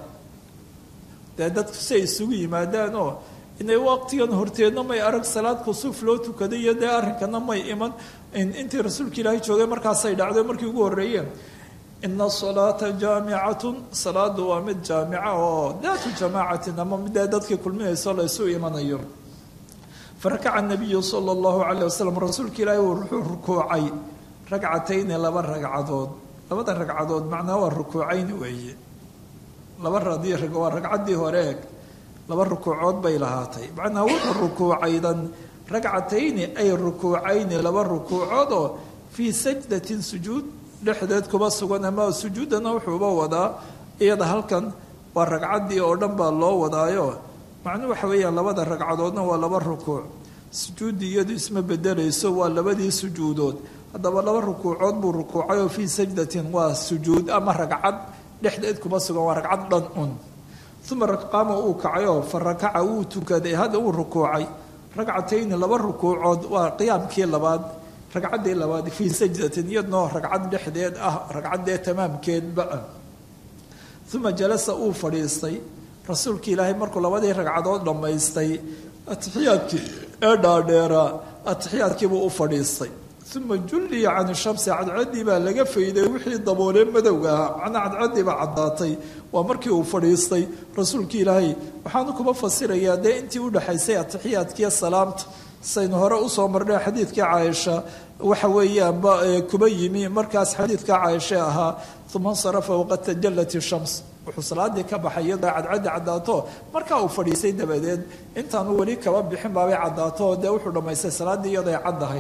dee dadku si ay isugu yimaadaan oo inay waqtigan horteedna may arag salaad kusuuf loo tukaday iyo dee arrinkana may iman intii rasuulka ilaahay joogay markaasay dhacdo markii ugu horreeyeen ina asalaata jaamicatun salaadu waa mid jaamica oo daatu jamaacatin ama midee dadkii kulminayso la ysu imanayo farakaca nabiyu sala allahu calayh wasalam rasuulka ilaahay wuxuu rukuucay ragcatayni laba ragcadood labada ragcadood macnaa waa rukuucayn weeye laba radii waa ragcaddii horeeg laba rukuucood bay lahaatay macnaa wuxuu rukuucaydan ragcatayni ay rukuucayni laba rukuucood oo fii sajdatin sujuud dhexdeed kuma sugan ama sujuuddana wuxuuba wadaa iyada halkan waa ragcaddii oo dhan baa loo wadaayo macnuu waxa weeyaan labada ragcadoodna waa laba rukuuc sujuuddii iyadu isma bedelayso waa labadii sujuudood haddaba laba rukuucood buu rukuucay oo fii sajdatin waa sujuud ama ragcad dhexdeed kuma sugan waa ragcad dhan un uma qaama uu kacayoo fa rakaca wuu tukaday hadda uu rukuucay ragcatayni laba rukuucood waa qiyaamkii labaad ragcaddii labaad fii sajdatin iyadnoo ragcad dhexdeed ah ragcaddee tamaamkeedba ah uma jalasa uu fadhiistay rasuulka ilaahay markuu labadii ragcadood dhammaystay atixiyaadkii ee dhaadheeraa atixiyaadkiibuu u fadhiistay uma julliya can shamsi cadceddii baa laga fayday wixii daboolee madowga ahaa macnaa cadceddii baa caddaatay waa markii uu fadhiistay rasuulka ilaahay waxaanu kuma fasirayaa dee intii udhexaysay atixiyaadkiiyo salaamta saynu hore usoo marnay xadiidkii caaisha waxa weeyaanba kuba yimi markaas xadiidka caaisha ahaa uma insarafa waqad tajallat ishams wuxuu salaadii ka baxay iyadoo cadcaddi caddaato markaa uu fadhiistay dabadeed intaanu weli kaba bixin baabay caddaato dee wuxuu dhammaystay salaaddii iyadoo ay caddahay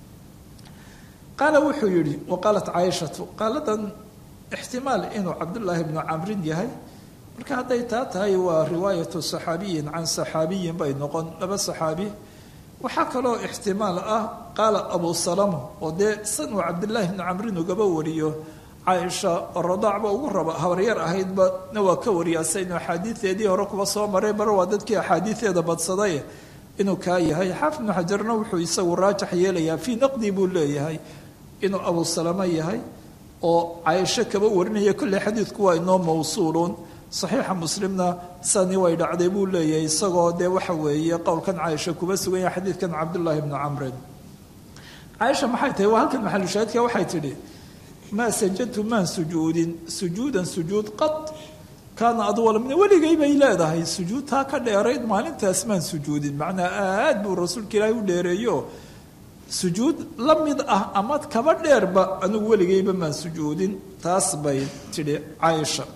qaala wuxuu yidhi wa qaalat caaishatu qaaladan ixtimaal inuu cabdullaahi bnu camrin yahay marka hadday taa tahay waa riwaayatu saxaabiyin can saxaabiyin bay noqon laba saxaabi waxaa kaloo ixtimaal ah qaala abu salama oo dee san uu cabdillaahi bnu camrin ugaba wariyo caaisha oo radaacba ugu raba habaryar ahaydba na waa ka wariyaa saynu axaadiideedii hore kuba soo maray bar waa dadkii axaadiideeda badsaday inuu kaa yahay xaafid ibnu xajarna wuxuu isagu raajax yeelayaa fii naqdi buu leeyahay inuu abu salama yahay oo caaisho kaba warinaya kolley xadiidku waa inoo mawsuuluun saxiixa muslimna sani way dhacday buu leeyahay isagoo dee waxa weeye qowlkan caaisha kuba sugan yahay xadiidkan cabdullaahi bnu camrin caaisha maxay tahay waa halkan maxalushaahidka waxay tidhi maa sajadtu maan sujuudin sujuudan sujuud qad kaana adwala min weligay bay leedahay sujuud taa ka dheerayd maalintaas maan sujuudin macnaa aad buu rasuulka ilaahay u dheereeyo sujuud la mid ah ama kaba dheerba anigu weligayba maan sujuudin taas bay tidhi caaisha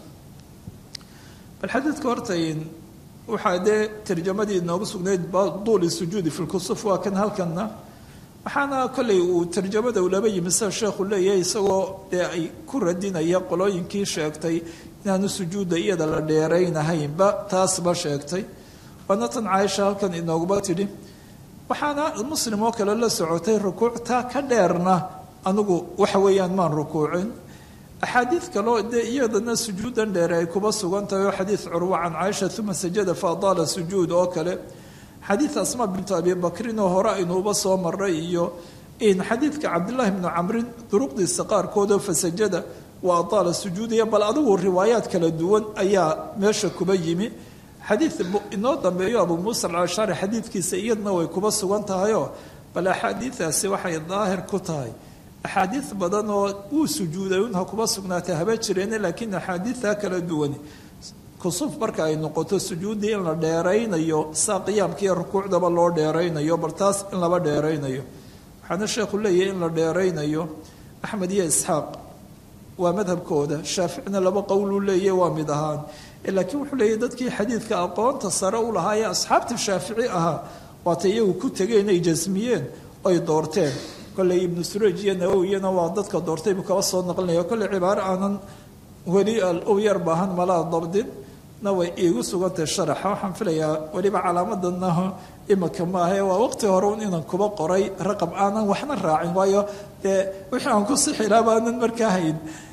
bal xadiidka hortayn waxaa dee tarjamadii inoogu sugnayd duuli sujuudi fi lkusuf waa kan halkanna waxaana kollay uu tarjamada uu laba yimi sida sheekhu leeyahay isagoo dee ay ku radinaya qolooyinkii sheegtay inaanu sujuudda iyada la dheeraynahaynba taasba sheegtay waana tan caaisha halkan inooguma tidhi waxaana muslim oo kale la socotay rukuuctaa ka dheerna anigu waxa weeyaan maan rukuucin axaadiid kaloo dee iyadana sujuudan dheere ay kuba sugan tahay oo xadiid curwa can caaisha uma sajada fa adaala sujuud oo kale xadiid asma bintu abi bakrin oo hore aynuuba soo maray iyo in xadiidka cabdillaahi bnu camrin duruqdiisa qaarkoodoo fasajada wa adaala sujuudiya bal adigu riwaayaad kala duwan ayaa meesha kuba yimi xadiid inoo dambeeyo abu muusa alcashari xadiidkiisa iyadna way kuba sugan tahayoo bal axaadiidaasi waxay daahir ku tahay axaadiid badan oo wuu sujuuday unha kuba sugnaatay haba jireene laakiin axaadiidtaa kala duwani kusuuf marka ay noqoto sujuuddii in la dheeraynayo saa qiyaamkiiyo rukuucdaba loo dheeraynayo bal taas in laba dheeraynayo waxaana sheekhu leeyahay in la dheeraynayo axmed iyo isxaaq waa madhabkooda shaaficina laba qowluu leeyahy waa mid ahaan laakiin wuxuu leeyahy dadkii xadiidka aqoonta sare u lahaa ee asxaabta shaafici ahaa waatay iyagu ku tegeen ay jasmiyeen oy doorteen kolley ibnu suraj iyo nawowiyana waa dadka doortay buu kaba soo naqlinaya kolley cibaaro aanan weli u yar baahan malaa dabdin na way iigu sugantay sharaxa waxaan filayaa weliba calaamadana imika maahae waa waqti hore un inaan kuba qoray raqab aanan waxna raacin waayo dee wixii aan ku sixilaa baanan markaa hayn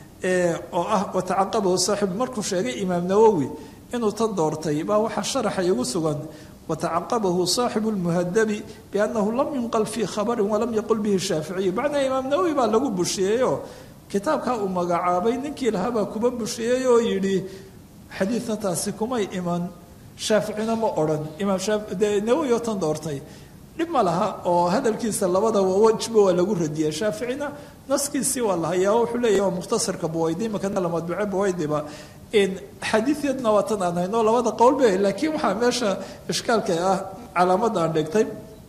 oo ah watacaqabahu saaxibu markuu sheegay imaam nawowi inuu tan doortay baa waxaa sharaxa iigu sugan watacaqabahu saaxibu lmuhadabi biannahu lam yunqal fii khabarin walam yaqul bihi shaaficiyu macnaa imaam nawowi baa lagu bushiyeeyo kitaabkaa uu magacaabay ninkii lahaabaa kuba bushiyeey oo yidhi xadiidna taasi kumay iman shaaficina ma odhan imaam de nawowi oo tan doortay dhib ma laha oo hadalkiisa labadaba wajba waa lagu radiyay shaaficina naskiisii waa la hayaa wuxuu leeyahy waa mukhtasarka buwaydi makana la madbuce buwaydiba xadiidyadna waa tan aan hayno labada qowl ba laakiin waxaa meesha ishkaalka ah calaamada aan dhigtay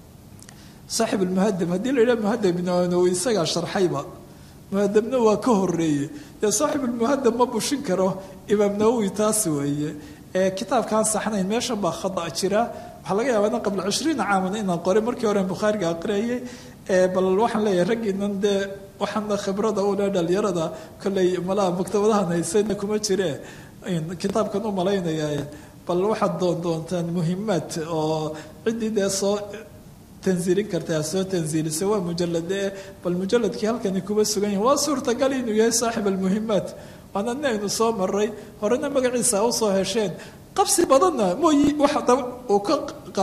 saaxib almuhadam haddii la yidhaha muhadam ibn nawowi isagaa sharxayba muhadamna waa ka horeeye dee saaxib almuhadam ma bushin karo imaam nawowi taas weeye kitaabkaan saxnayn meeshan baa khada jira waxaa laga yaabaa in qabla cishriina caaman inaan qoray markii hore bukhaariga aqriyayay bal waxaan leeyahay raggiinan dee waxaana khibrada u leh dhalinyarada kolley malaha maktabadahan haysayna kuma jire kitaabkan u malaynaya bal waxaad doon doontaan muhimaad oo ciddii dee soo tanziilin karta soo tanziilisa waa mujalade bal mujaladkii halkani kuma sugan yahi waa suurtagal inuu yahay saaxib almuhimaat waana nin aynu soo maray horena magaciisa usoo hesheen qabsi badanna mooyi waxa daba uu ka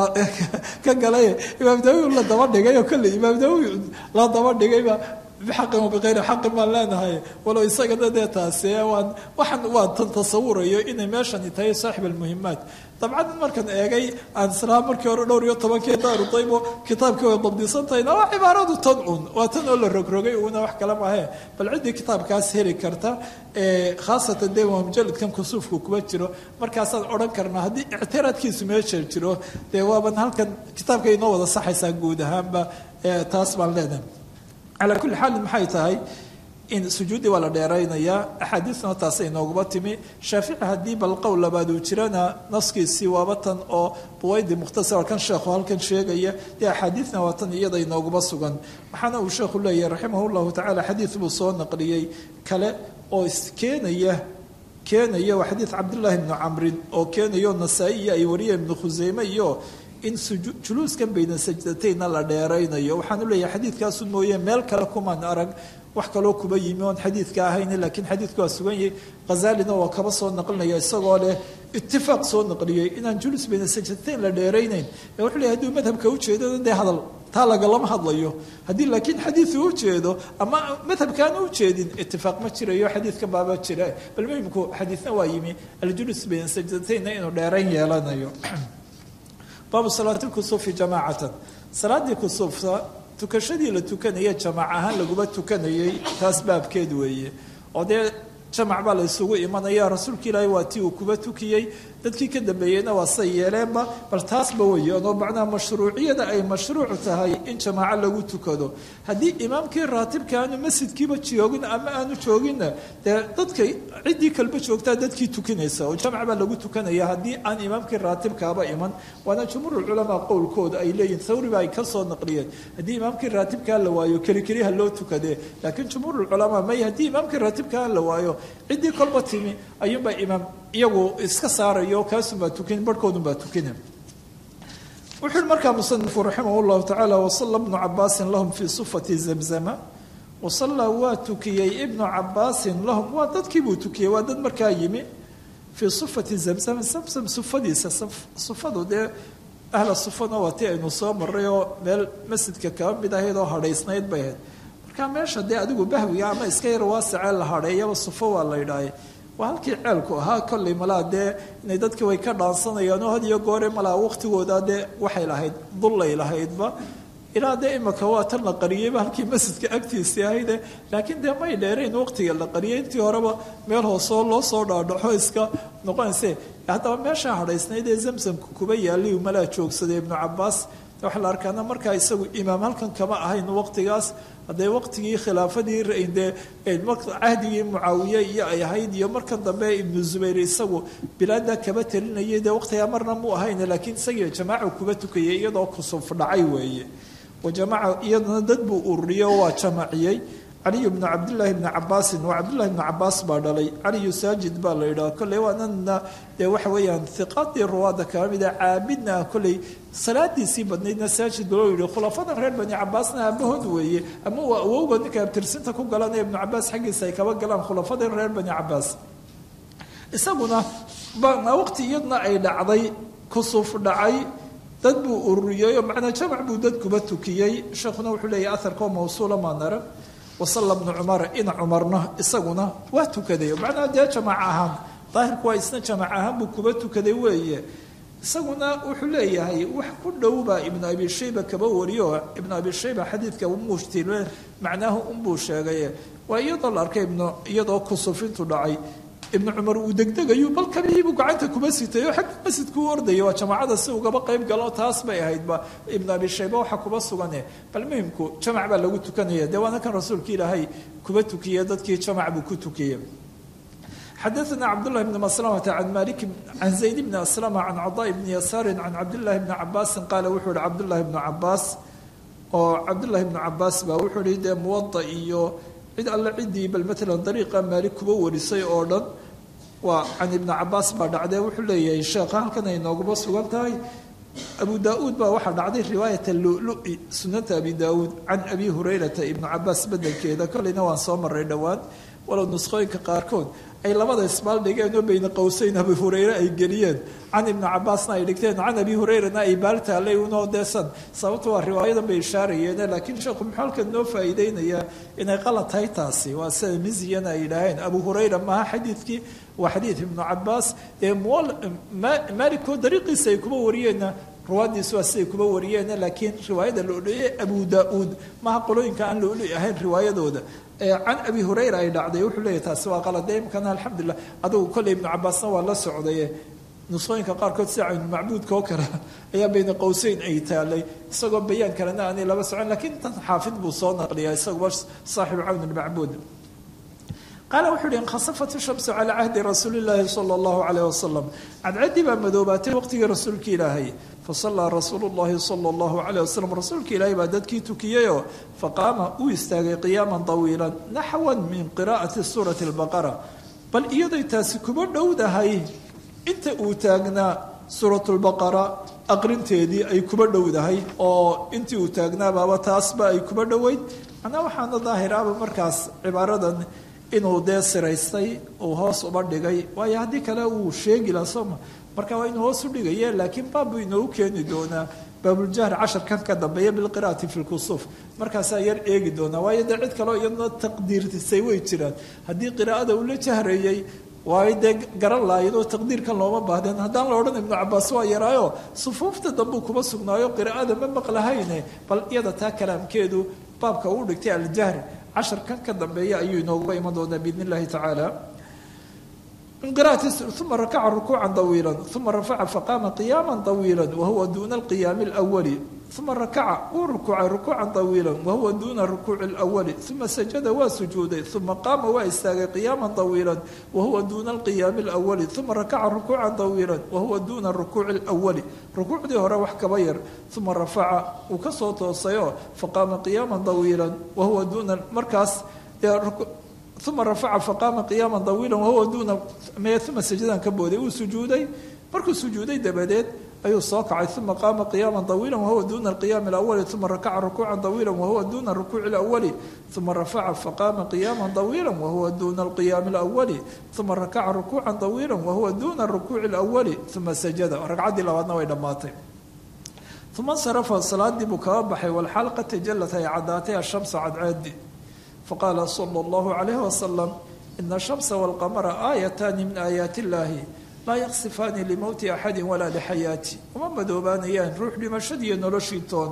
ka galay imaam dawi la daba dhigay oo kolley imaam dawi la daba dhigayba bixaqin wa bikayri xaqin baan leenahay walow isagana dee taasi waan waxaan waa tan tasawurayo inay meeshani tahay saaxib almuhimaat dabcan markan eegay aan islaa markii hore dhowr iyo tobankii daaru daybo kitaabkii way dabdisan tahayna waa cibaaradu tan un waa tan oo la rogrogay uuna wax kale mahe bal ciddii kitaabkaas heli karta khaasatan dee waa mujaladkan kusuufku kuma jiro markaasaan odhan karnaa haddii ictiraadkiisu meesha jiro dee waaban halkan kitaabka inoo wada saxaysaa guud ahaanba taas baan leenahay calaa kulli xaal maxay tahay in sujuuddii waa la dheeraynayaa axaadiisna taasay nooguma timi shaafici haddii bal qowl labaad uu jirana naskiisii waaba tan oo buwaydi mukhtasar kan sheekhu halkan sheegaya dee axaadiisna waa tan iyada inooguma sugan waxaana uu sheekhu leeyahay raximah llahu tacala xadiid buu soo naqliyey kale oo iskeenaya keenaya waa xadiid cabdillaahi bni camrin oo keenayo nasaa-i iyo ay wariyeen ibnu khuseyme iyo in juluuskan bayna sajdataynna la dheeraynayo waxaanu leeyahay xadiidkaasu mooye meel kale kumaan arag wax kaloo kuba yimi oon xadiidka ahayn laakiin xadiidku waa sugan yahay khazaalina waa kaba soo naqlinaya isagoo leh itifaaq soo naqliyey inaan julus bayna sajdatayn la dheeraynayn wuxuu leeyahy haduu madhabka ujeedada dee hadal taa lagalama hadlayo haddii laakiin xadiidu ujeedo ama madhabkaan ujeedin itifaaq ma jirayo xadiidkan baaba jira bal muhimku xadiidna waa yimi aljulus bayna sajdataynna inuu dheerayn yeelanayo baabu salaati lkusuufi jamaacatan salaaddii kusuufta tukashadii la tukanaya jamaac ahaan laguma tukanayay taas baabkeed weeye oo dee jamac baa la isugu imanaya rasuulka ilaahay waa tii uu kuba tukiyey dadkii ka dambeeyeyna waa say yeeleenba bal taasba weeyaan oo macnaha mashruuciyada ay mashruucu tahay in jamaaco lagu tukado haddii imaamkii raatibka aanu masjidkiiba joogin ama aanu jooginna dee dadka ciddii kalba joogtaa dadkii tukanaysa oo jamc baa lagu tukanaya haddii aan imaamkii raatibkaaba iman waana jumhuurulculamaa qowlkooda ay leeyihin thawriba ay ka soo naqliyeen haddii imaamkii raatibkaa la waayo kelikeliha loo tukadee laakiin jumhuurulculamaa may haddii imaamkii raatibkaa la waayo ciddii kolba timi ayuunbaa imaam iyagu iska saarayo kaasunbaa tukin barhkoodunbaa tukina wuxu uhi markaa musanifu raximah llahu tacaala wasala bnu cabaasin lahum fii sufati zamzama wasallaa waa tukiyey ibnu cabaasin lahum waa dadkii buu tukiyey waa dad markaa yimi fii sufati zamzama zamzam sufadiisa sufadu dee ahla sufana waa tii aynu soo maray oo meel masjidka kaba mid ahayd oo hadhaysnayd bay ahayd markaa meesha dee adigu bahwiga ama iska yar waasicee la hadheeyaba sufo waa la ydhaahay waa halkii ceelku ahaa kolley malaa dee inay dadkii way ka dhaansanayaan oo had iyo goore malaa waqtigooda dee waxay lahayd dullay lahaydba ilaa dee imaka waa tan la qariyeyba halkii masjidka agtiisii ahayde laakiin dee may dheerayn waqtiga la qariyay intii horeba meel hoosoo loo soo dhaadhaxo iska noqonayse haddaba meeshaa hadhaysnayd ee zamsamka kuba yaallay malaa joogsaday ibnu cabaas waxaa la arkaana markaa isagu imaam halkan kama ahayn waqtigaas haddee waqtigii khilaafadii dee cahdigii mucaawiye iyo ay ahayd iyo markan dambe ibnu zubayr isagu bilaada kaba talinayay dee waqtigaa marna mu ahayn laakiin isagii jamaaca kuba tukayay iyadoo kusuf dhacay weeye wajamaca iyadana dad buu ururiyey oo waa jamaciyey caliyu bnu cabdillaahi bni cabaasin waa cabdullahi bni cabaas baa dhalay caliyu saajid baa la yidhaha kolley waanana dee waxa weeyaan hiqaadii ruwaada kala mida caabidna ah kolley salaadiisii badnaydna saajid loo yihi khulafadan reer bani cabaasna aabahood weeye ama waa awowga ninka abtirsinta ku galanaya ibnu cabaas xaggiisa ay kaba galaan khulafadan reer bani cabaas isaguna waqti iyadna ay dhacday kusuf dhacay dad buu ururiyey oo macnaa jamac buu dad kuba tukiyey sheekhuna wuxuu leeyahy aharkoo mawsuula maanara wasalla bnu cumar ina cumarna isaguna waa tukaday macnaa dee jamac ahaan daahirku waa isna jamac ahaan buu kuba tukaday weeye isaguna wuxuu leeyahay wax ku dhow baa ibnu abi shayba kaba wariyo ibnu abi shayba xadiidka umushtil macnaahu unbuu sheegay waa iyadoo la arkay ibnu iyadoo kusufintu dhacay ibnu cumar uu degdegayu bal kabihiibuu gacanta kuba sitay oo xagga masjidku u ordaya waa jamaacada si ugaba qayb galo taas bay ahaydba ibnu abi shayba waxa kuba sugane bal muhimku jamac baa lagu tukanaya dee waana kan rasuulka ilaahay kuba tukiye dadkii jamac buu ku tukiyey xadaثna cabdالlahi bn maslamata can malik can zayd bni aslama can cadaa bni yasaari can cabdillahi bni cabaasin qaala wuxuu yihi cabdullahi bnu cabaas oo cabdullahi bnu cabaas baa wuxuu yihi dee muwada iyo cid alle ciddii bal maalan dariiqa maalik kuba warisay oo dhan waa can ibni cabaas baa dhacdee wuxuu leeyahay sheekha halkan ay nooguma sugan tahay abu daa-uud baa waxaa dhacday riwaayat alulu-i sunanta abi daa-uud can abi hurayrata ibnu cabaas bedelkeeda kolleyna waan soo maray dhowaan walow nuskhooyinka qaarkood ay labada isbaal dhigeen oo bayna qowseyn abi hureyre ay geliyeen can ibni cabaasna ay dhigteen can abi hureyrana ay baal taallay unoo deesan sababta waa riwaayadan bay ishaarayeene laakiin sheekhu muxuu halkan noo faa'iideynayaa inay qalad tahay taasi waa sida miziyana ay yidhaaheen abu hureyra maaha xadiidkii waa xadiid ibnu cabaas ee maalikoo dariiqiisa ay kuba wariyeenna ruwaadiisu waa siday kuba wariyeene laakiin riwaayada loleye abu daa-uud maaha qolooyinka aan looli ahayn riwaayadooda can abi hurayra ay dhacday wuxuu leeyahy taasi waa qalade imkana alxamdulilah adugu kolley ibnu cabaasna waa la socdaye nusooyinka qaarkood sida caynulmacbuudka oo kale ayaa bayna qowseyn ay taalay isagoo bayaan kalena aanay laba socon lakiin tan xaafid buu soo naqliyaa isaguba saaxibu cawn ilmacbuud qaala wuxuu uhi inkhasafat shamsu calaa cahdi rasuuli llaahi sala allahu calayh wasalam cadcadii baa madoobaatay waqtigii rasuulka ilaahay fasallaa rasuulu llahi sala allahu calayh wasalam rasuulka ilaahay baa dadkii tukiyeyoo faqaama uu istaagay qiyaaman tawiilan naxwan min qiraa'ati suurati albaqara bal iyaday taasi kuba dhowdahay inta uu taagnaa suuratulbaqara aqrinteedii ay kuba dhowdahay oo intii uu taagnaabaaba taasba ay kuba dhoweyd macnaa waxaana daahiraaba markaas cibaaradan inuu dee siraystay uu hoos uba dhigay waayo haddii kale uu sheegi laha sooma marka waa inuu hoos u dhigaye laakiin baabbu inoogu keeni doonaa baabuljahr casharkan ka dambeeya bilqiraati fi lkusuuf markaasaa yar eegi doonaa waayo dee cid kaleo iyadna taqdiirtisay way jiraan haddii qiraa'ada uu la jahreeyey waayo dee garan laayadoo taqdiirkan looma baahdeen haddaan la odhan ibnu cabaas waa yaraayo sufuufta dambuu kuma sugnaayo qiraa'ada ma maqlahayne bal iyada taa kalaamkeedu baabka uu dhigtay aljahr casharkan ka dambeeya ayuu inooguga iman doonaa biidn illahi tacaala uma rakaca rukuuca طawiila uma rafaca faqaama qiyaama طawiila wahuwa duna اlqiyaami اlأwali uma rakaca wuu rukuucay rukuuca طawiila wahuwa duna rukuuci اlأwali uma sajada waa sujuuday uma qaama waa istaagay qiyaama طawiila wahuwa duna اlqiyaami اlأwali uma rakaca rukuuca طawiila wahuwa duna rukuuci اlأwali rukuucdii hore wax kaba yar uma rafaca uu kasoo toosayo faqaama qiyaama طawiila wahuwa duna markaas uma rafaca faqaama qiyaama طawiila wahuwa duuna uma sajadan ka booday uu sujuuday markuu sujuuday dabadeed ayuu soo kacay uma qaama qiyaama طawiila wahuwa duna اlqiyaami اlأwali uma rakaca rukuuca طawiila wahuwa duna rukuuci اlأwali uma rafaca faqaama qiyaama طawiila wahuwa duna اlqiyaami اlأwali uma rakaca rukuuca طawiila wahuwa duna rukuuci اlأwali uma sajada ragcaddii labaadna way dhammaatay uma insarafa salaadii buu kaba baxay walxaal qad tajalat ay caddaatay ashamsu cadceedi faqaala sala allahu calayh wasalam ina ashamsa walqamara aayataani min aayaati illaahi laa yaksifaani limowti axadin walaa lixayaati uma madoobaanayaan ruux dhimashadiiyo noloshii toona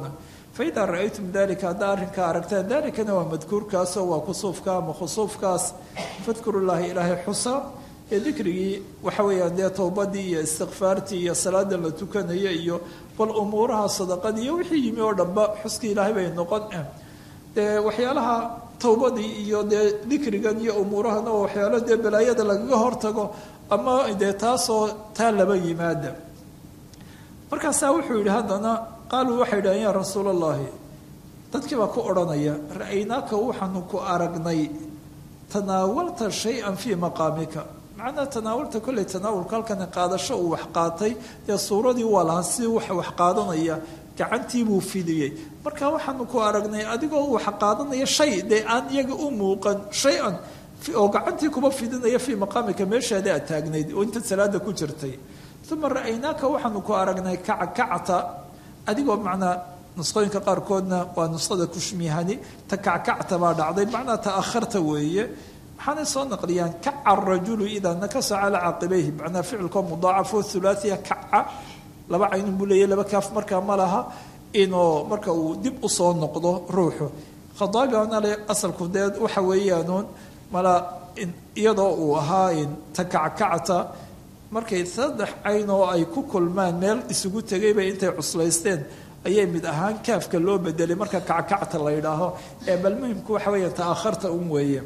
faidaa ra-aytum dalika haddaa arrinkaa aragtaan dalikana waa madkuurkaasoo waa kusuufka ama khusuufkaas fadkuru llahi ilaahay xusa ee dikrigii waxa weeyaan dee towbadii iyo istikfaartii iyo salaada la tukanaya iyo bal umuuraha sadaqadii iyo wixii yimi oo dhanba xuskii ilaahay bay noqon dee waxyaalaha towbadii iyo dee dikrigan iyo umuurahana oo waxyaalo dee balaayada lagaga hortago ama dee taasoo taa laba yimaada markaasaa wuxuu yidhi haddana qaaluu waxay yidhahen yaa rasuul allahi dadkii baa ku odhanaya ra-aynaaka waxaanu ku aragnay tanaawalta shay-an fii maqaamika macnaa tanaawalta kolley tanaawulka halkani qaadasho uu wax qaatay dee suuradii waa lahaa si wax wax qaadanaya gacantii buu fidiyey marka waxaanu ku aragnay adigoo wax qaadanaya shay dee aan iyaga u muuqan shay-an oo gacantii kuba fidinaya fii maqaamika meeshaada aad taagnayd oo intaad salaada ku jirtay uma ra-aynaaka waxaanu ku aragnay kackacta adigoo macnaa nusqooyinka qaarkoodna waa nusqada kushmihani ta kackacta baa dhacday macnaa ta'aharta weeye waxaanay soo naqliyaan kaca rajulu idaa nakasa calaa caqibayhi macnaa ficilkoo mudaacafo thulaathiya kaca laba caynun buu leeyahy laba kaaf markaa ma laha inuu marka uu dib usoo noqdo ruuxu khadaagana le asalku dee waxa weeyaanuun mala iyadoo uu ahaa ta kackacta markay saddex cayn oo ay ku kulmaan meel isugu tegayba intay cuslaysteen ayay mid ahaan kaafka loo bedelay marka kackacta la yidhaaho ee bal muhimku waxa weeya ta'akharta un weeye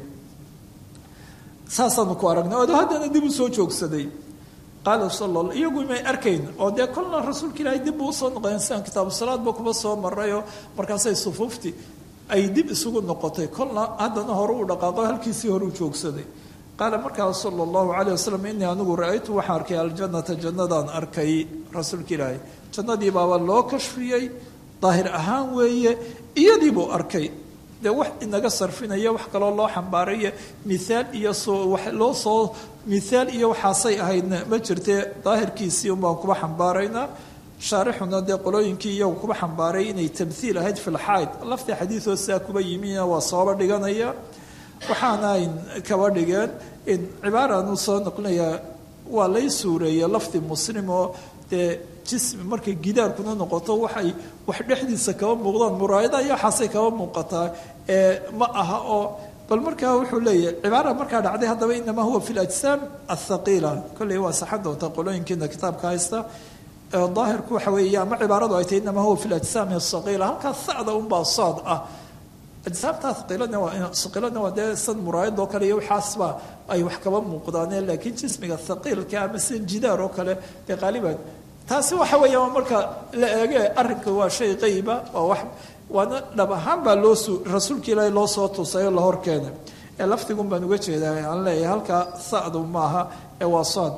saasaanu ku aragnay odo haddana dib u soo joogsaday qaala sal iyagu may arkayn oo dee kolna rasuulka ilaahay dib buu usoo noqdeen sidaan kitaabu salaadba kuba soo marayoo markaasay sufuuftii ay dib isugu noqotay kolna haddana hore uu dhaqaaqo halkiisii hore u joogsaday qaala markaas sala allahu calayh wasalam innii anigu ra-aytu waxaan arkay aljannata jannadaan arkay rasuulka ilaahay jannadii baaba loo kashfiyey daahir ahaan weeye iyadii buu arkay dee wax inaga sarfinaya wax kaloo loo xambaaraya miaal iyo soo wax loo soo mihaal iyo waxaasay ahaydna ma jirtee daahirkiisii un baan kuba xambaaraynaa shaarixuna dee qolooyinkii iyagu kuba xambaaray inay tamhiil ahayd filxayd laftii xadiidoo sidaa kuba yimina waa sooba dhiganaya waxaana ay kaba dhigeen cibaaranu soo noqonayaa waa lay suureeyey lafdi muslim oo dee jismi markay gidaarkuna noqoto waxay wax dhexdiisa kaba muuqdaan muraayada iyo waxaasay kaba muuqataa ee ma aha oo bal markaa wuxuu leeyahay cibaara markaa dhacday haddaba inamaa huwa fi lajsaam athaqiila kolley waa saxan doontaa qolooyinkiina kitaabka haysta daahirku waxa weeye ama cibaaradu ay tahay inamaa huwa fi lajsaami athaqiila halkaa sacda unbaa saad ah ajsaabta haqiiladna waa haqiiladna waa dee san muraayad oo kale iyo waxaasba ay wax kaba muuqdaaneen laakiin jismiga haqiilka ama sida jidaar oo kale dee qaaliban taasi waxa weeya waa marka la eege arrinka waa shay qayba waa wax waana dhab ahaan baa loo su rasuulka ilaahay loo soo tusay oo la hor keenay ee lafdigun baan uga jeedaa aan leeyahay halkaa sacdu maaha ee waa saad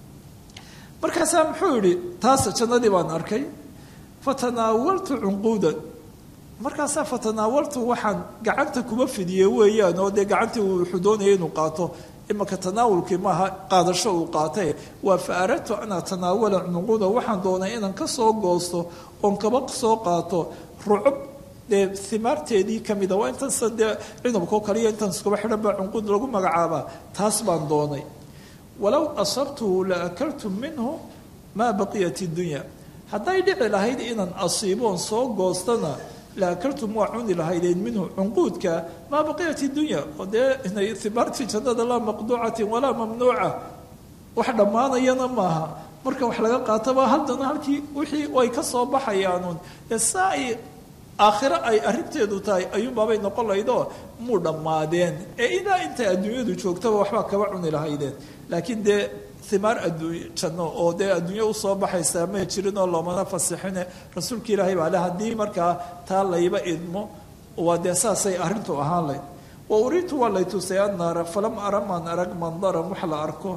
markaasaa muxuu yidhi taas jannadii baan arkay fatanaawaltu cunquudan markaasaa fatanaawaltu waxaan gacanta kuma fidiyey weeyaan oo dee gacantii uu wuxuu doonaya inuu qaato imaka tanaawulkii maaha qaadasho uu qaatay waa fa aradtu an atanaawala cunquuda waxaan doonay inaan ka soo goosto oon kaba soo qaato rucub dee himaarteedii kamida waa intaansa dee cinabkao kaliya intaan iskuba xidhan baa cunquud lagu magacaabaa taas baan doonay walow asabtuhu la akaltu minhu maa baqiyat iddunya hadday dhici lahayd inaan asiiboon soo goostana la akaltum waa cuni lahaydeen minhu cunquudka maa baqiyat iddunya oo dee inay himaartii jannada laa maqduucatin walaa mamnuuca wax dhammaanayana maaha marka wax laga qaataba haddana halkii wixii ay ka soo baxayaanuun ee saa ay aakhiro ay arrinteedu tahay ayuunbaabay noqon lahaydoo muu dhammaadeen ee ilaa intay adduunyadu joogtaba waxbaa kaba cuni lahaydeen laakiin dee himaar adduuny janno oo dee adduunyo usoo baxaysaa may jirin oo loomana fasixine rasuulka ilaahay baa le haddii markaa taa layba idmo waa dee saasay arrintu ahaan layd wa uriitu waa lay tusay annaara falam ara maan arag mandaran wax la arko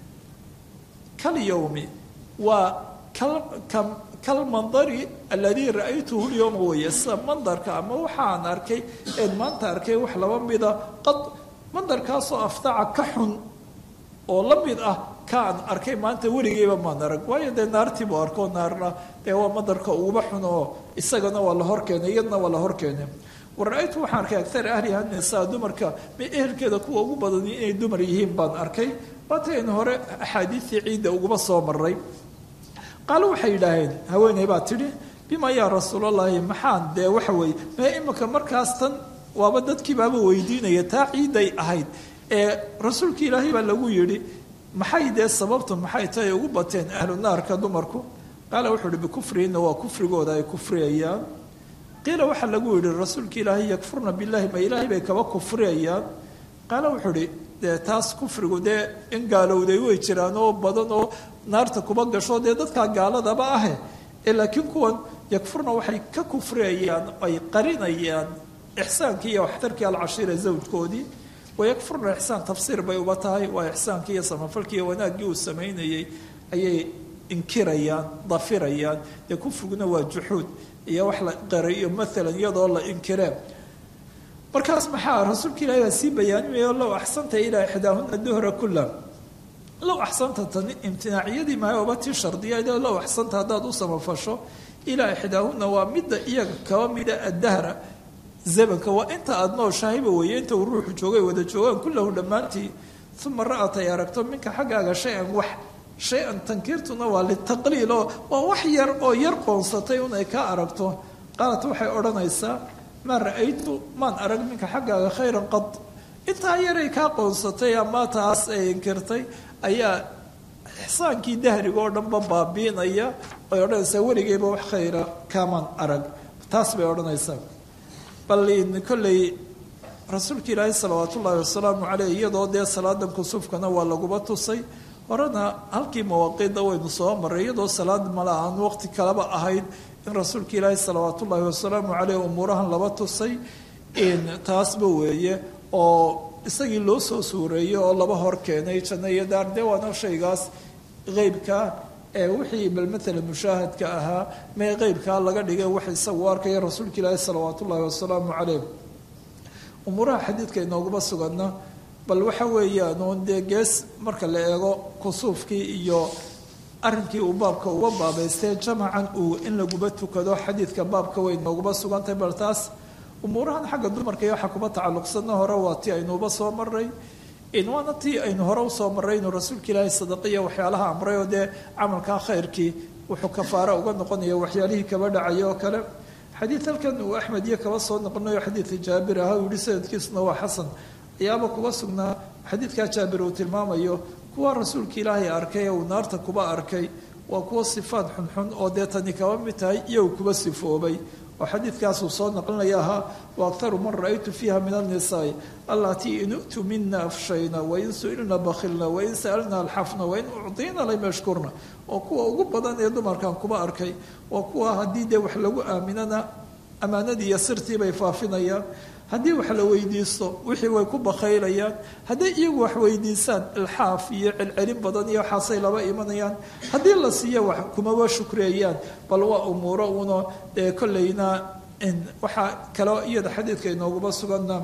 kal yowmi waa kal kalmandari aladii ra-aytuhu lyowma weeye sida mandarka ama waxaan arkay een maanta arkay wax laba mida qad mandarkaasoo aftaca ka xun oo la mid ah kaan arkay maanta weligeyba maan arag waayo dee naartii buu arkoo naarna dee waa madarka uguba xun oo isagana waa la horkeenay iyadna waa la horkeenay wa ra-aytu waxaan arkay agar ahliha nisaa dumarka ma ehelkeeda kuwa ugu badani inay dumar yihiin baan arkay waatayn hore axaadiistii ciidda uguba soo maray qaalo waxay yidhaaheen haweeney baa tidhi bima yaa rasuulallaahi maxaan dee waxa weeye mee imika markaas tan waaba dadkiibaaba weydiinaya taa ciiday ahayd ee rasuulka ilaahay baa lagu yidhi maxay dee sababtu maxay tahay ugu bateen ahlu naarka dumarku qaala wuxuu uhi bikufrihinna waa kufrigooda ay kufriyayaan qiila waxaa lagu yidhi rasuulka ilaahay yakfurna billahi ma ilaahay bay kaba kufriyayaan qaala wuxuu uhi dee taas kufrigu dee in gaalowday way jiraan oo badan oo naarta kuba gasho dee dadkaa gaaladaba ahe ee laakiin kuwan yakfurna waxay ka kufriyayaan ay qarinayaan ixsaankii iyo waxtarkii alcashiira zawjkoodii wayakfurna ixsaan tafsiir bay uba tahay waa ixsaankii iyo samafalkii iyo wanaaggii uu samaynayey ayay inkirayaan dafirayaan dee kufriguna waa juxuud iyo wax la qarayo maalan iyadoo la inkiree markaas maxaa rasuulka ilahi baa sii bayaanimayo low axsanta ilaa ixdaahuna duhra kula low axsanta tani imtinaaciyadii mahay oba tii shardiyayd low axsanta haddaad u samafasho ilaa ixdaahuna waa midda iyaga kaba mida addahra zamanka waa inta aada nooshahayba weeye inta uu ruuxu joogay wada joogaan kullahu dhammaantii uma ra-at ay aragto minka xaggaaga shay-an wax shay-an tankiirtuna waa litaqliil oo waa wax yar oo yar qoonsatay un ay ka aragto qaalat waxay odhanaysaa maa ra-aytu maan arag minka xaggaaga khayran qad intaa yaray kaa qoonsatay ama taas ay inkirtay ayaa ixsaankii dahriga oo dhanba baabiinaya ay odhanaysaa weligeyba wax khayra kaamaan arag taas bay odhanaysaa bal kolley rasuulka ilaahi salawaat ullaahi wasalaamu caleyh iyadoo dee salaadan kusuufkana waa laguba tusay horena halkii mawaaqiidda waynu soo maray iyadoo salaad mala aan waqti kaleba ahayd in rasuulka ilaahi salawaat ullaahi wasalaamu caleyh umuurahan laba tusay taasba weeye oo isagii loo soo suureeyey oo laba hor keenay janno iyo daar dee waana shaygaas qeybka ee wixii bal matala mushaahadka ahaa mee qeybkaa laga dhigay wax isagu arkaya rasuulka ilaahi salawaat ullaahi wasalaamu caleyh umuuraha xadiidka inooguma suganna bal waxa weeyaan uun dee gees marka la eego kusuufkii iyo arrinkii uu baabka uga baabaystee jamacan uu in laguba tukado xadiidka baabka way inooguma sugantahay bal taas umuurahan xagga dumarka iyo waxaa kuba tacalluqsana hore waa tii aynuuba soo maray waana tii aynu hore usoo maray inuu rasuulka ilaahi sadaqiya waxyaalaha amray oo dee camalkaa khayrkii wuxuu kafaara uga noqonaya waxyaalihii kaba dhacaya oo kale xadiid halkan uu axmed iyo kaba soo noqonayo xadiidka jaabir ahaa uu yihi sanadkiisuna waa xasan ayaaba kuba sugnaa xadiidkaa jaabir uu tilmaamayo kuwa rasuulka ilaahay arkay ee uu naarta kuba arkay waa kuwa sifaad xunxun oo dee tani kaba mid tahay iyagu kuba sifoobay oo xadiidkaasuu soo naqlinaya ahaa wa aktaru man ra-aytu fiiha min annisaai allatii in u'tu mina afshayna wain su-ilna bakhilna wain sa'alna alxafna wain ucdiina lam yashkurna oo kuwa ugu badan ee dumarkan kuba arkay waa kuwa haddii dee wax lagu aaminana ammaanadii iyo sirtii bay faafinayaan haddii wax la weydiisto wixii way ku bakhaylayaan hadday iyagu wax weydiisaan ilxaaf iyo celcelin badan iyo waxaasay laba imanayaan haddii la siiyo wax kumaba shukreeyaan bal waa umuuro uno dee kollayna waxaa kaloo iyada xadiidka inooguma suganna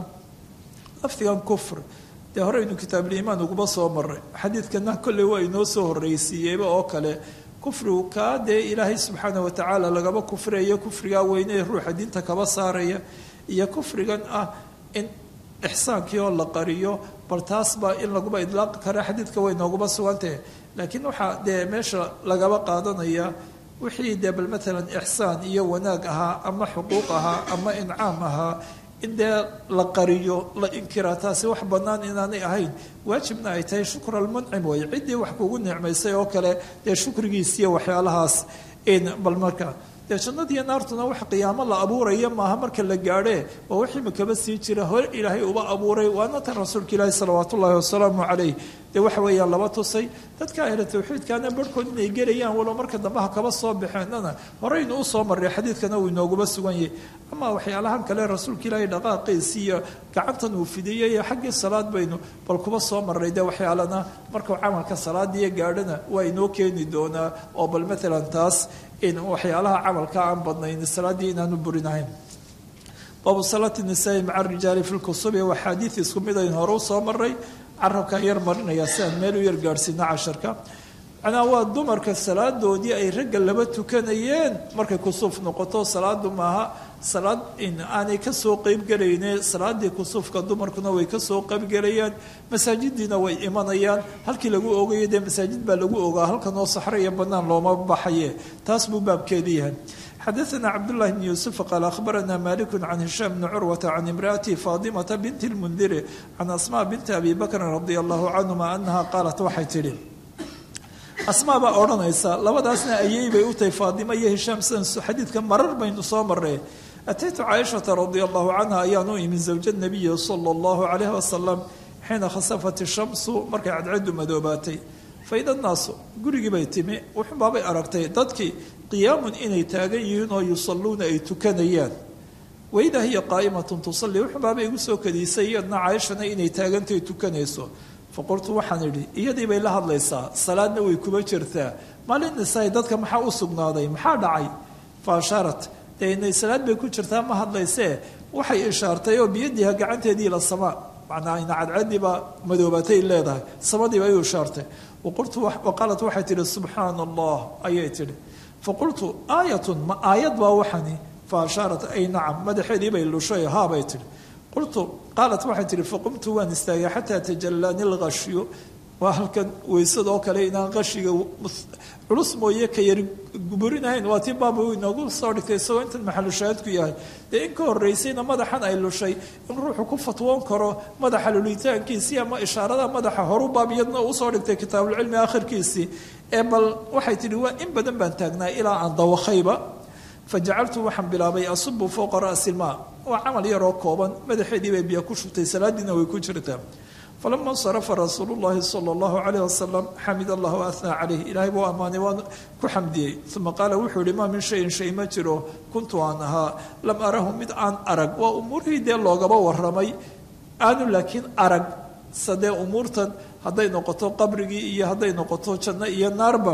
lafdigan kufr dee horeynu kitaabuliimaan uguba soo maray xadiidkana kolley waa inoo soo horreysiiyeyba oo kale kufrigu kaa dee ilaahay subxaana watacaala lagaba kufriyayo kufrigaa weyne ruuxa diinta kaba saaraya iyo kufrigan ah in ixsaankii oo la qariyo bal taas baa in laguba idlaaqi kara xadiidka way nooguma sugantahe laakiin waxaa dee meesha lagaba qaadanaya wixii dee bal matalan ixsaan iyo wanaag ahaa ama xuquuq ahaa ama incaam ahaa in dee la qariyo la inkiraa taasi wax bannaan inaanay ahayn waajibna ay tahay shukr almuncim way ciddii wax kugu nicmaysay oo kale dee shukrigiisiiyo waxyaalahaas bal marka dee jannadiiyo naartuna wax qiyaamo la abuuraya maaha marka la gaadhee waa wixii makaba sii jira hore ilaahay uba abuuray waana tan rasuulka ilaahi salawaat ullaahi wasalaamu calayh dee waxa weeyaan laba tusay dadka ahla tawxiidkaana barhkood inay gelayaan walow marka dambe ha kaba soo baxeenana horeynu usoo marray xadiidkana uu inooguma sugan yahay ama waxyaalahan kale rasuulka ilaahay dhaqaaqiisi iyo gacantan uu fidiyey iyo xaggii salaad baynu bal kuba soo marray dee waxyaalana markuu camalka salaadiiyo gaadhana waa inoo keeni doonaa oo bal matalan taas in waxyaalaha camalka aan badnayn salaaddii inaanu burinahayn baabu salaati nisaai maca rijaali fi lkusubi waa xaadiid isku mid aynu hore usoo maray carabkaan yar marinaya si aan meel u yar gaadhsiino casharka macnaa waa dumarka salaadoodii ay ragga laba tukanayeen markay kusuuf noqoto salaadu maaha salaad aanay kasoo qeybgelayne salaadii kusuufka dumarkuna way kasoo qeybgelayaan masaajidiina way imanayaan halkii lagu ogayo dee masaajid baa lagu ogaa halkan oo saxro iyo banaan looma baxaye taas buu baabkeedi yahay xadaثna cabdالlahi bn yuusuf qaal akhbarana maliku can hishaam bni curwata can imraأati faadimata binti اlmundiri can asma binti abi bakrin radi allahu canhuma anaha qaalat waxay tidhi asmaa baa odhanaysa labadaasna ayey bay u tahay faadima iyo hishaam sidan xadiidka marar baynu soo marnay ataytu caaishata radia allahu canha ayaan u imin zawja nabiyi sala allahu calayhi wasalam xiina khasafat ishamsu markay cadceedu madoobaatay faida naasu gurigii bay timi wuxunbaabay aragtay dadkii qiyaamun inay taagan yihiin oo yusalluuna ay tukanayaan waidaa hiya qaa'imatun tusalli wuxunbaabay igu soo kadiisay iyadna caaishana inay taagantay tukanayso faqultu waxaan idhi iyadii bay la hadlaysaa salaadna way kuba jirtaa maalin nisaay dadka maxaa u sugnaaday maxaa dhacay fa ashaarat dee inay salaad bay ku jirtaa ma hadlaysee waxay ishaartay oo biyadiha gacanteedii la samaa macnaa ina cadcadiibaa madoobatay leedahay samadiiba ayuu ishaartay waqultu waqaalat waxay tihi subxaana allah ayay tihi faqultu aayatun ma aayad baa waxani fa ashaarat ay nacam madaxeedii bay lushay haabay tihi qultu qaalat waxay tihi faqumtu waan istaagay xataa tajallani lqashyu waa halkan weysada oo kale inaan qashiga culus mooye ka yari guburinahayn waa tii baaba inoogu soo dhigtay isagoo intan maxalushaahidku yahay dee in ka horeysayna madaxan ay lushay in ruuxu ku fatwoon karo madaxa lulitaankiisii ama ishaarada madaxa horu baab iyadna usoo dhigtay kitaabulcilmi akhirkiisii ee bal waxay tihi waa in badan baan taagnaa ilaa aan dawakayba fajacaltu waxaan bilaabay asubu fowqa ra'si ilmaa waa camal yaroo kooban madaxeedii bay biyo ku shubtay salaadiina way ku jirtaa falama insarafa rasuulu llahi sala allahu calayh wasalam xamid allah waathnaa calayh ilaahay buu ammaanay waan ku xamdiyey uma qaala wuxuu yihi maa min shayin shay ma jiro kuntu aan ahaa lam arahu mid aan arag waa umuurihii dee loogaba waramay aanu laakiin arag sadee umuurtan hadday noqoto qabrigii iyo hadday noqoto janno iyo naarba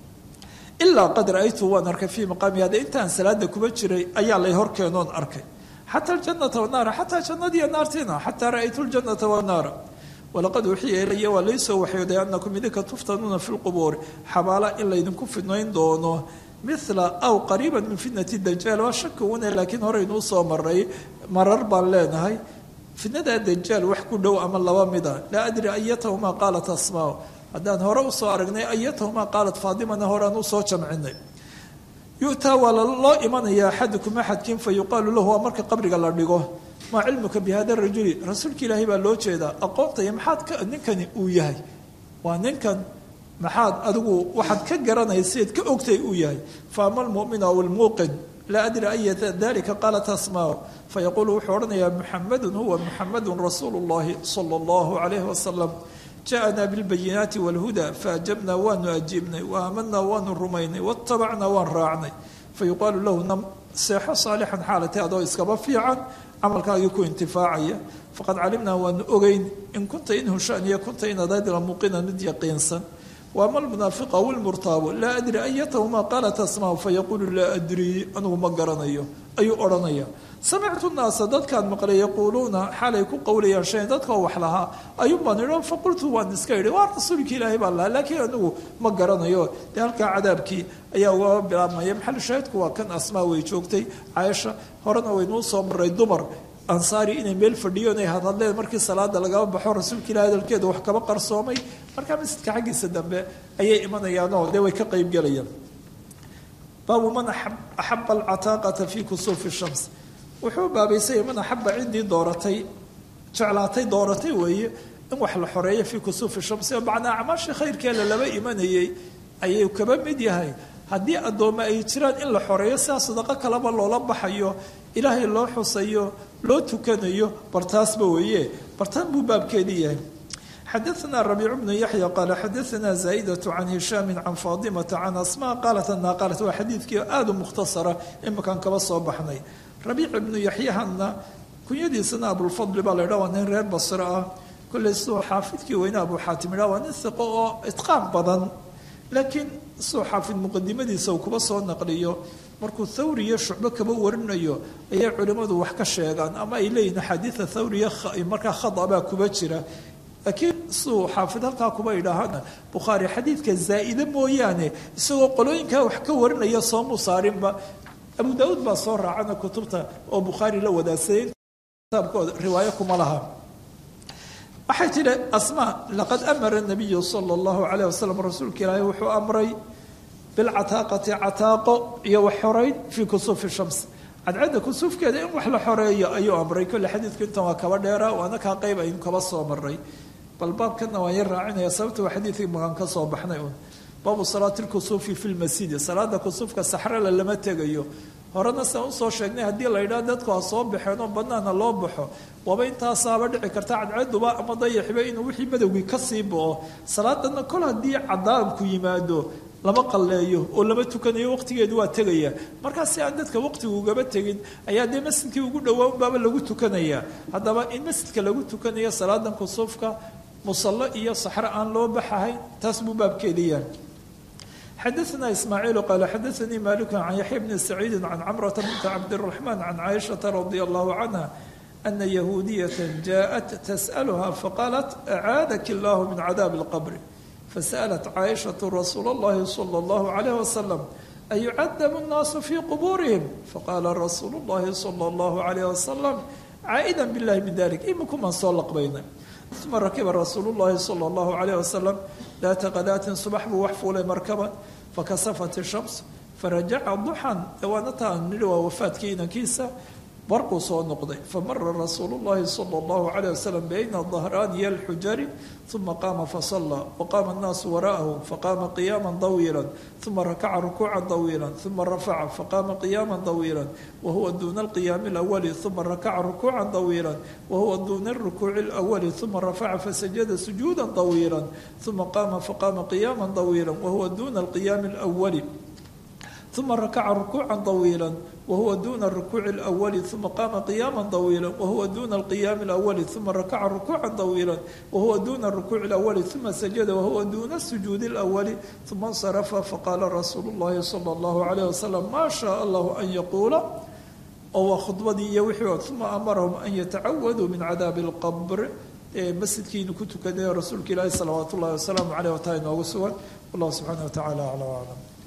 ilaa qad ra-aytu waan arkay fii maqaami hada intaan salaada kuba jiray ayaa lay horkeenoon arkay xata aljanata wanaara xataa jannadiiyo naartiina xataa ra-aytu ljanata wanaara walaqad uxiya ilaya waa laysoo waxyooday anakum idinka tuftanuuna fi lqubuuri xabaala in laydinku fidnayn doono mila aw qariiba min fitnati dajaal waa shaki une laakiin horeynuu soo maray marar baan leenahay fitnada dajaal wax ku dhow ama laba mida laa adri ayatahumaa qaalat asmaa haddaan hore usoo aragnay ayatahumaa qaalat faadimana horean usoo jamcinay yu'taa waa loo imanaya axadukum axadkiin fa yuqaalu lahu waa marka qabriga la dhigo maa cilmuka bi hada rajuli rasuulka ilaahay baa loo jeedaa aqoontaya maxaad ka ninkani uu yahay waa ninkan maxaad adigu waxaad ka garanayseed ka ogtay uu yahay fa ama almu'min aw almuuqin laa adri ayata dalika qaalat asmaa fayaquulu wuxuu odhanayaa muxamedun huwa muxamedun rasuulu llahi sala allahu calayhi wasalam jaءna bاlbayinaati wاlhuda faajabna waanu ajiibnay waamanaa waanu rumaynay waاtabacnaa waan raacnay fayuqaalu lahu nam seexo saalixan xaalatay adoo iskaba fiican camalkaagii ku intifaacaya faqad calimnaa waanu ogeyn in kunta in hushaniya kunta inaad la muuqinan mid yaqiinsan waama almunaafiq aw ilmurtaabu laa adri ayatahumaa qaalat asmaa fayaquulu laa adrii anugu ma garanayo ayuu odhanaya samictu naasa dadkaan maqlay yaquuluuna xaalay ku qowlayaan shayn dadkao wax lahaa ayuun baan idhi faqultu waan iska idhi waa rasuulkii ilaahay baan lahaa laakiin anigu ma garanayo dee halkaa cadaabkii ayaa ugaba bilaabmaya maxalu shaahidku waa kan asmaa way joogtay caaisha horena waynuu soo maray dumar ansaari inay meel fadhiyo inay hadhadleen markii salaada lagaba baxo rasuulka ilahi hadalkeeda wax kaba qarsoomay markaa masjidka xaggiisa dambe ayay imanayaanoo dee way ka qeybgelayaan baabu man axaba alcataaqata fi kusuufi shams wuxuu baabaysay man axaba ciddii dooratay jeclaatay dooratay weeye in wax la xoreeyo fii kusuufi shamsi oo macnaa acmaashii khayrkeela laba imanayay ayuu kaba mid yahay haddii addoommo ay jiraan in la xoreeyo sidaa sadaqo kaleba loola baxayo ilaahay loo xusayo loo tukanayo bartaasba weeye bartaan buu baabkeedii yahay xadaثna ربيع بن يحيى qال xadaثna زائدة عن هiشhام عن فاطمة عن أسmاء qالت أنha qالت waa xadiidkii aad u mukhtasara imakaan kaba soo baxnay ربيع بن يحyahana kunyadiisana abulfadli baa la ydha waa nin reer basre ah kolley siduu xaafidkii weyne abu xaatim idha waa nin hiqo oo itqaan badan laakiin siduu xaafid muqadimadiisa uu kuba soo naqliyo markuu thawri iyo shucbo kaba warinayo ayay culimmadu wax ka sheegaan ama ay leeyihin axaadiida thawriya markaa khada baa kuba jira laakiin siduu xaafid halkaa kuba idhaahana bukhaari xadiidka zaa'ide mooyaane isagoo qolooyinkaa wax ka warinaya soomuu saarinba abu daauud baa soo raacana kutubta oo bukhaari la wadaagsaday kitaabkooda riwaayo kuma laha waxay tidhi asmaa laqad amara nabiyu sala allahu calayh wasalam rasuulka ilaahay wuxuu amray bilcataaqati cataaqo iyo wax xoreyn fii kusuufi shams cadcadda kusuufkeeda in wax la xoreeyo ayuu amray kolle xadiidku intan waa kaba dheera waana kaa qayb aynu kaba soo maray bal baabkana waan yar raacinaya sababta waa xadiidkii magaan ka soo baxnay un baabu salaati lkusuufi fi lmasjidi salaada kusuufka saxrala lama tegayo horena sian usoo sheegnay haddii la yidhaha dadku ha soo baxeen oo banaana loo baxo waaba intaasaaba dhici karta cadcaduba ama dayaxiba inuu wixii madowgii kasii bao salaadana kol haddii cadaabku yimaado lama qalleeyo oo lama tukanayo waqtigeedu waa tegaya markaas si aan dadka waqtigu ugaba tegin ayaa dee masjidkii ugu dhowaa unbaaba lagu tukanaya haddaba in masjidka lagu tukanayo salaadan kusuufka musallo iyo saxro aan loo baxahayn taas buu baabkeediyaa xadaثna ismaaciil qaala xadaثanii malik can yaxya bni saciidi can camrata binta cabdiraxmaan can caaishaةa radi allahu canha ana yahuudiyata jaءat tasأlha faqaalat acaadaki اllah min cadaabi اlqbr fasaأlat caaishaةu rasuula اllahi salى اllahu عalayh wasalam ayucadabu الnaasu fii qubuurihim faqaala rasuulu اllahi salى اllahu عalayh wasalam caa'ida biاllahi min dalik iminkumaan soo laqbaynay uma rakiba rasuulu llahi sala allahu calayh wasalam daata qadaatin subax buu wax fuulay markaban fakasafat ishams farajaca duxan dawaanataan nidhi waa wafaadkii inankiisa barquu soo noqday famara rasuulu llahi sala allahu calayh wasalam bayna dahraaniya alxujari uma qaama fasallaa waqaama annaasu wara'ahu faqaama qiyaama dawiila uma rakaca rukuuca dawiila uma rafaca faqaama qiyaama dawiila wahuwa duuna alqiyaami alawali uma rakaca rukuuca dawiila wahuwa duuna alrukuuci alawali uma rafaca fasajada sujuuda dawiila uma qaama faqaama qiyaama dawiila wahuwa duuna alqiyaami alawali uma rakaca rukuuca dawiila wahuwa duuna rukuuci اlأwali uma qaama qiyaama dawiila wahuwa duuna alqiyaami اlأwali uma rakaca rukuuca dawiila wahuwa duuna rukuuci اlأwali uma sajada wahuwa duuna sujuudi اlأwali uma اnsarafa faqaala rasuulu اllahi salى اllahu عalayh wasalam maa shaء allahu an yaquula oo waa khudbadii iyo wixii uma amarahum an yatacawaduu min cadaabi اlqabr ee masjidkiinu ku tukanayo rasuulka ilaahi salawaat ullahi wasalaamu caleyh wataa inoogu sugan wallahu subxaana wa tacala acla aclam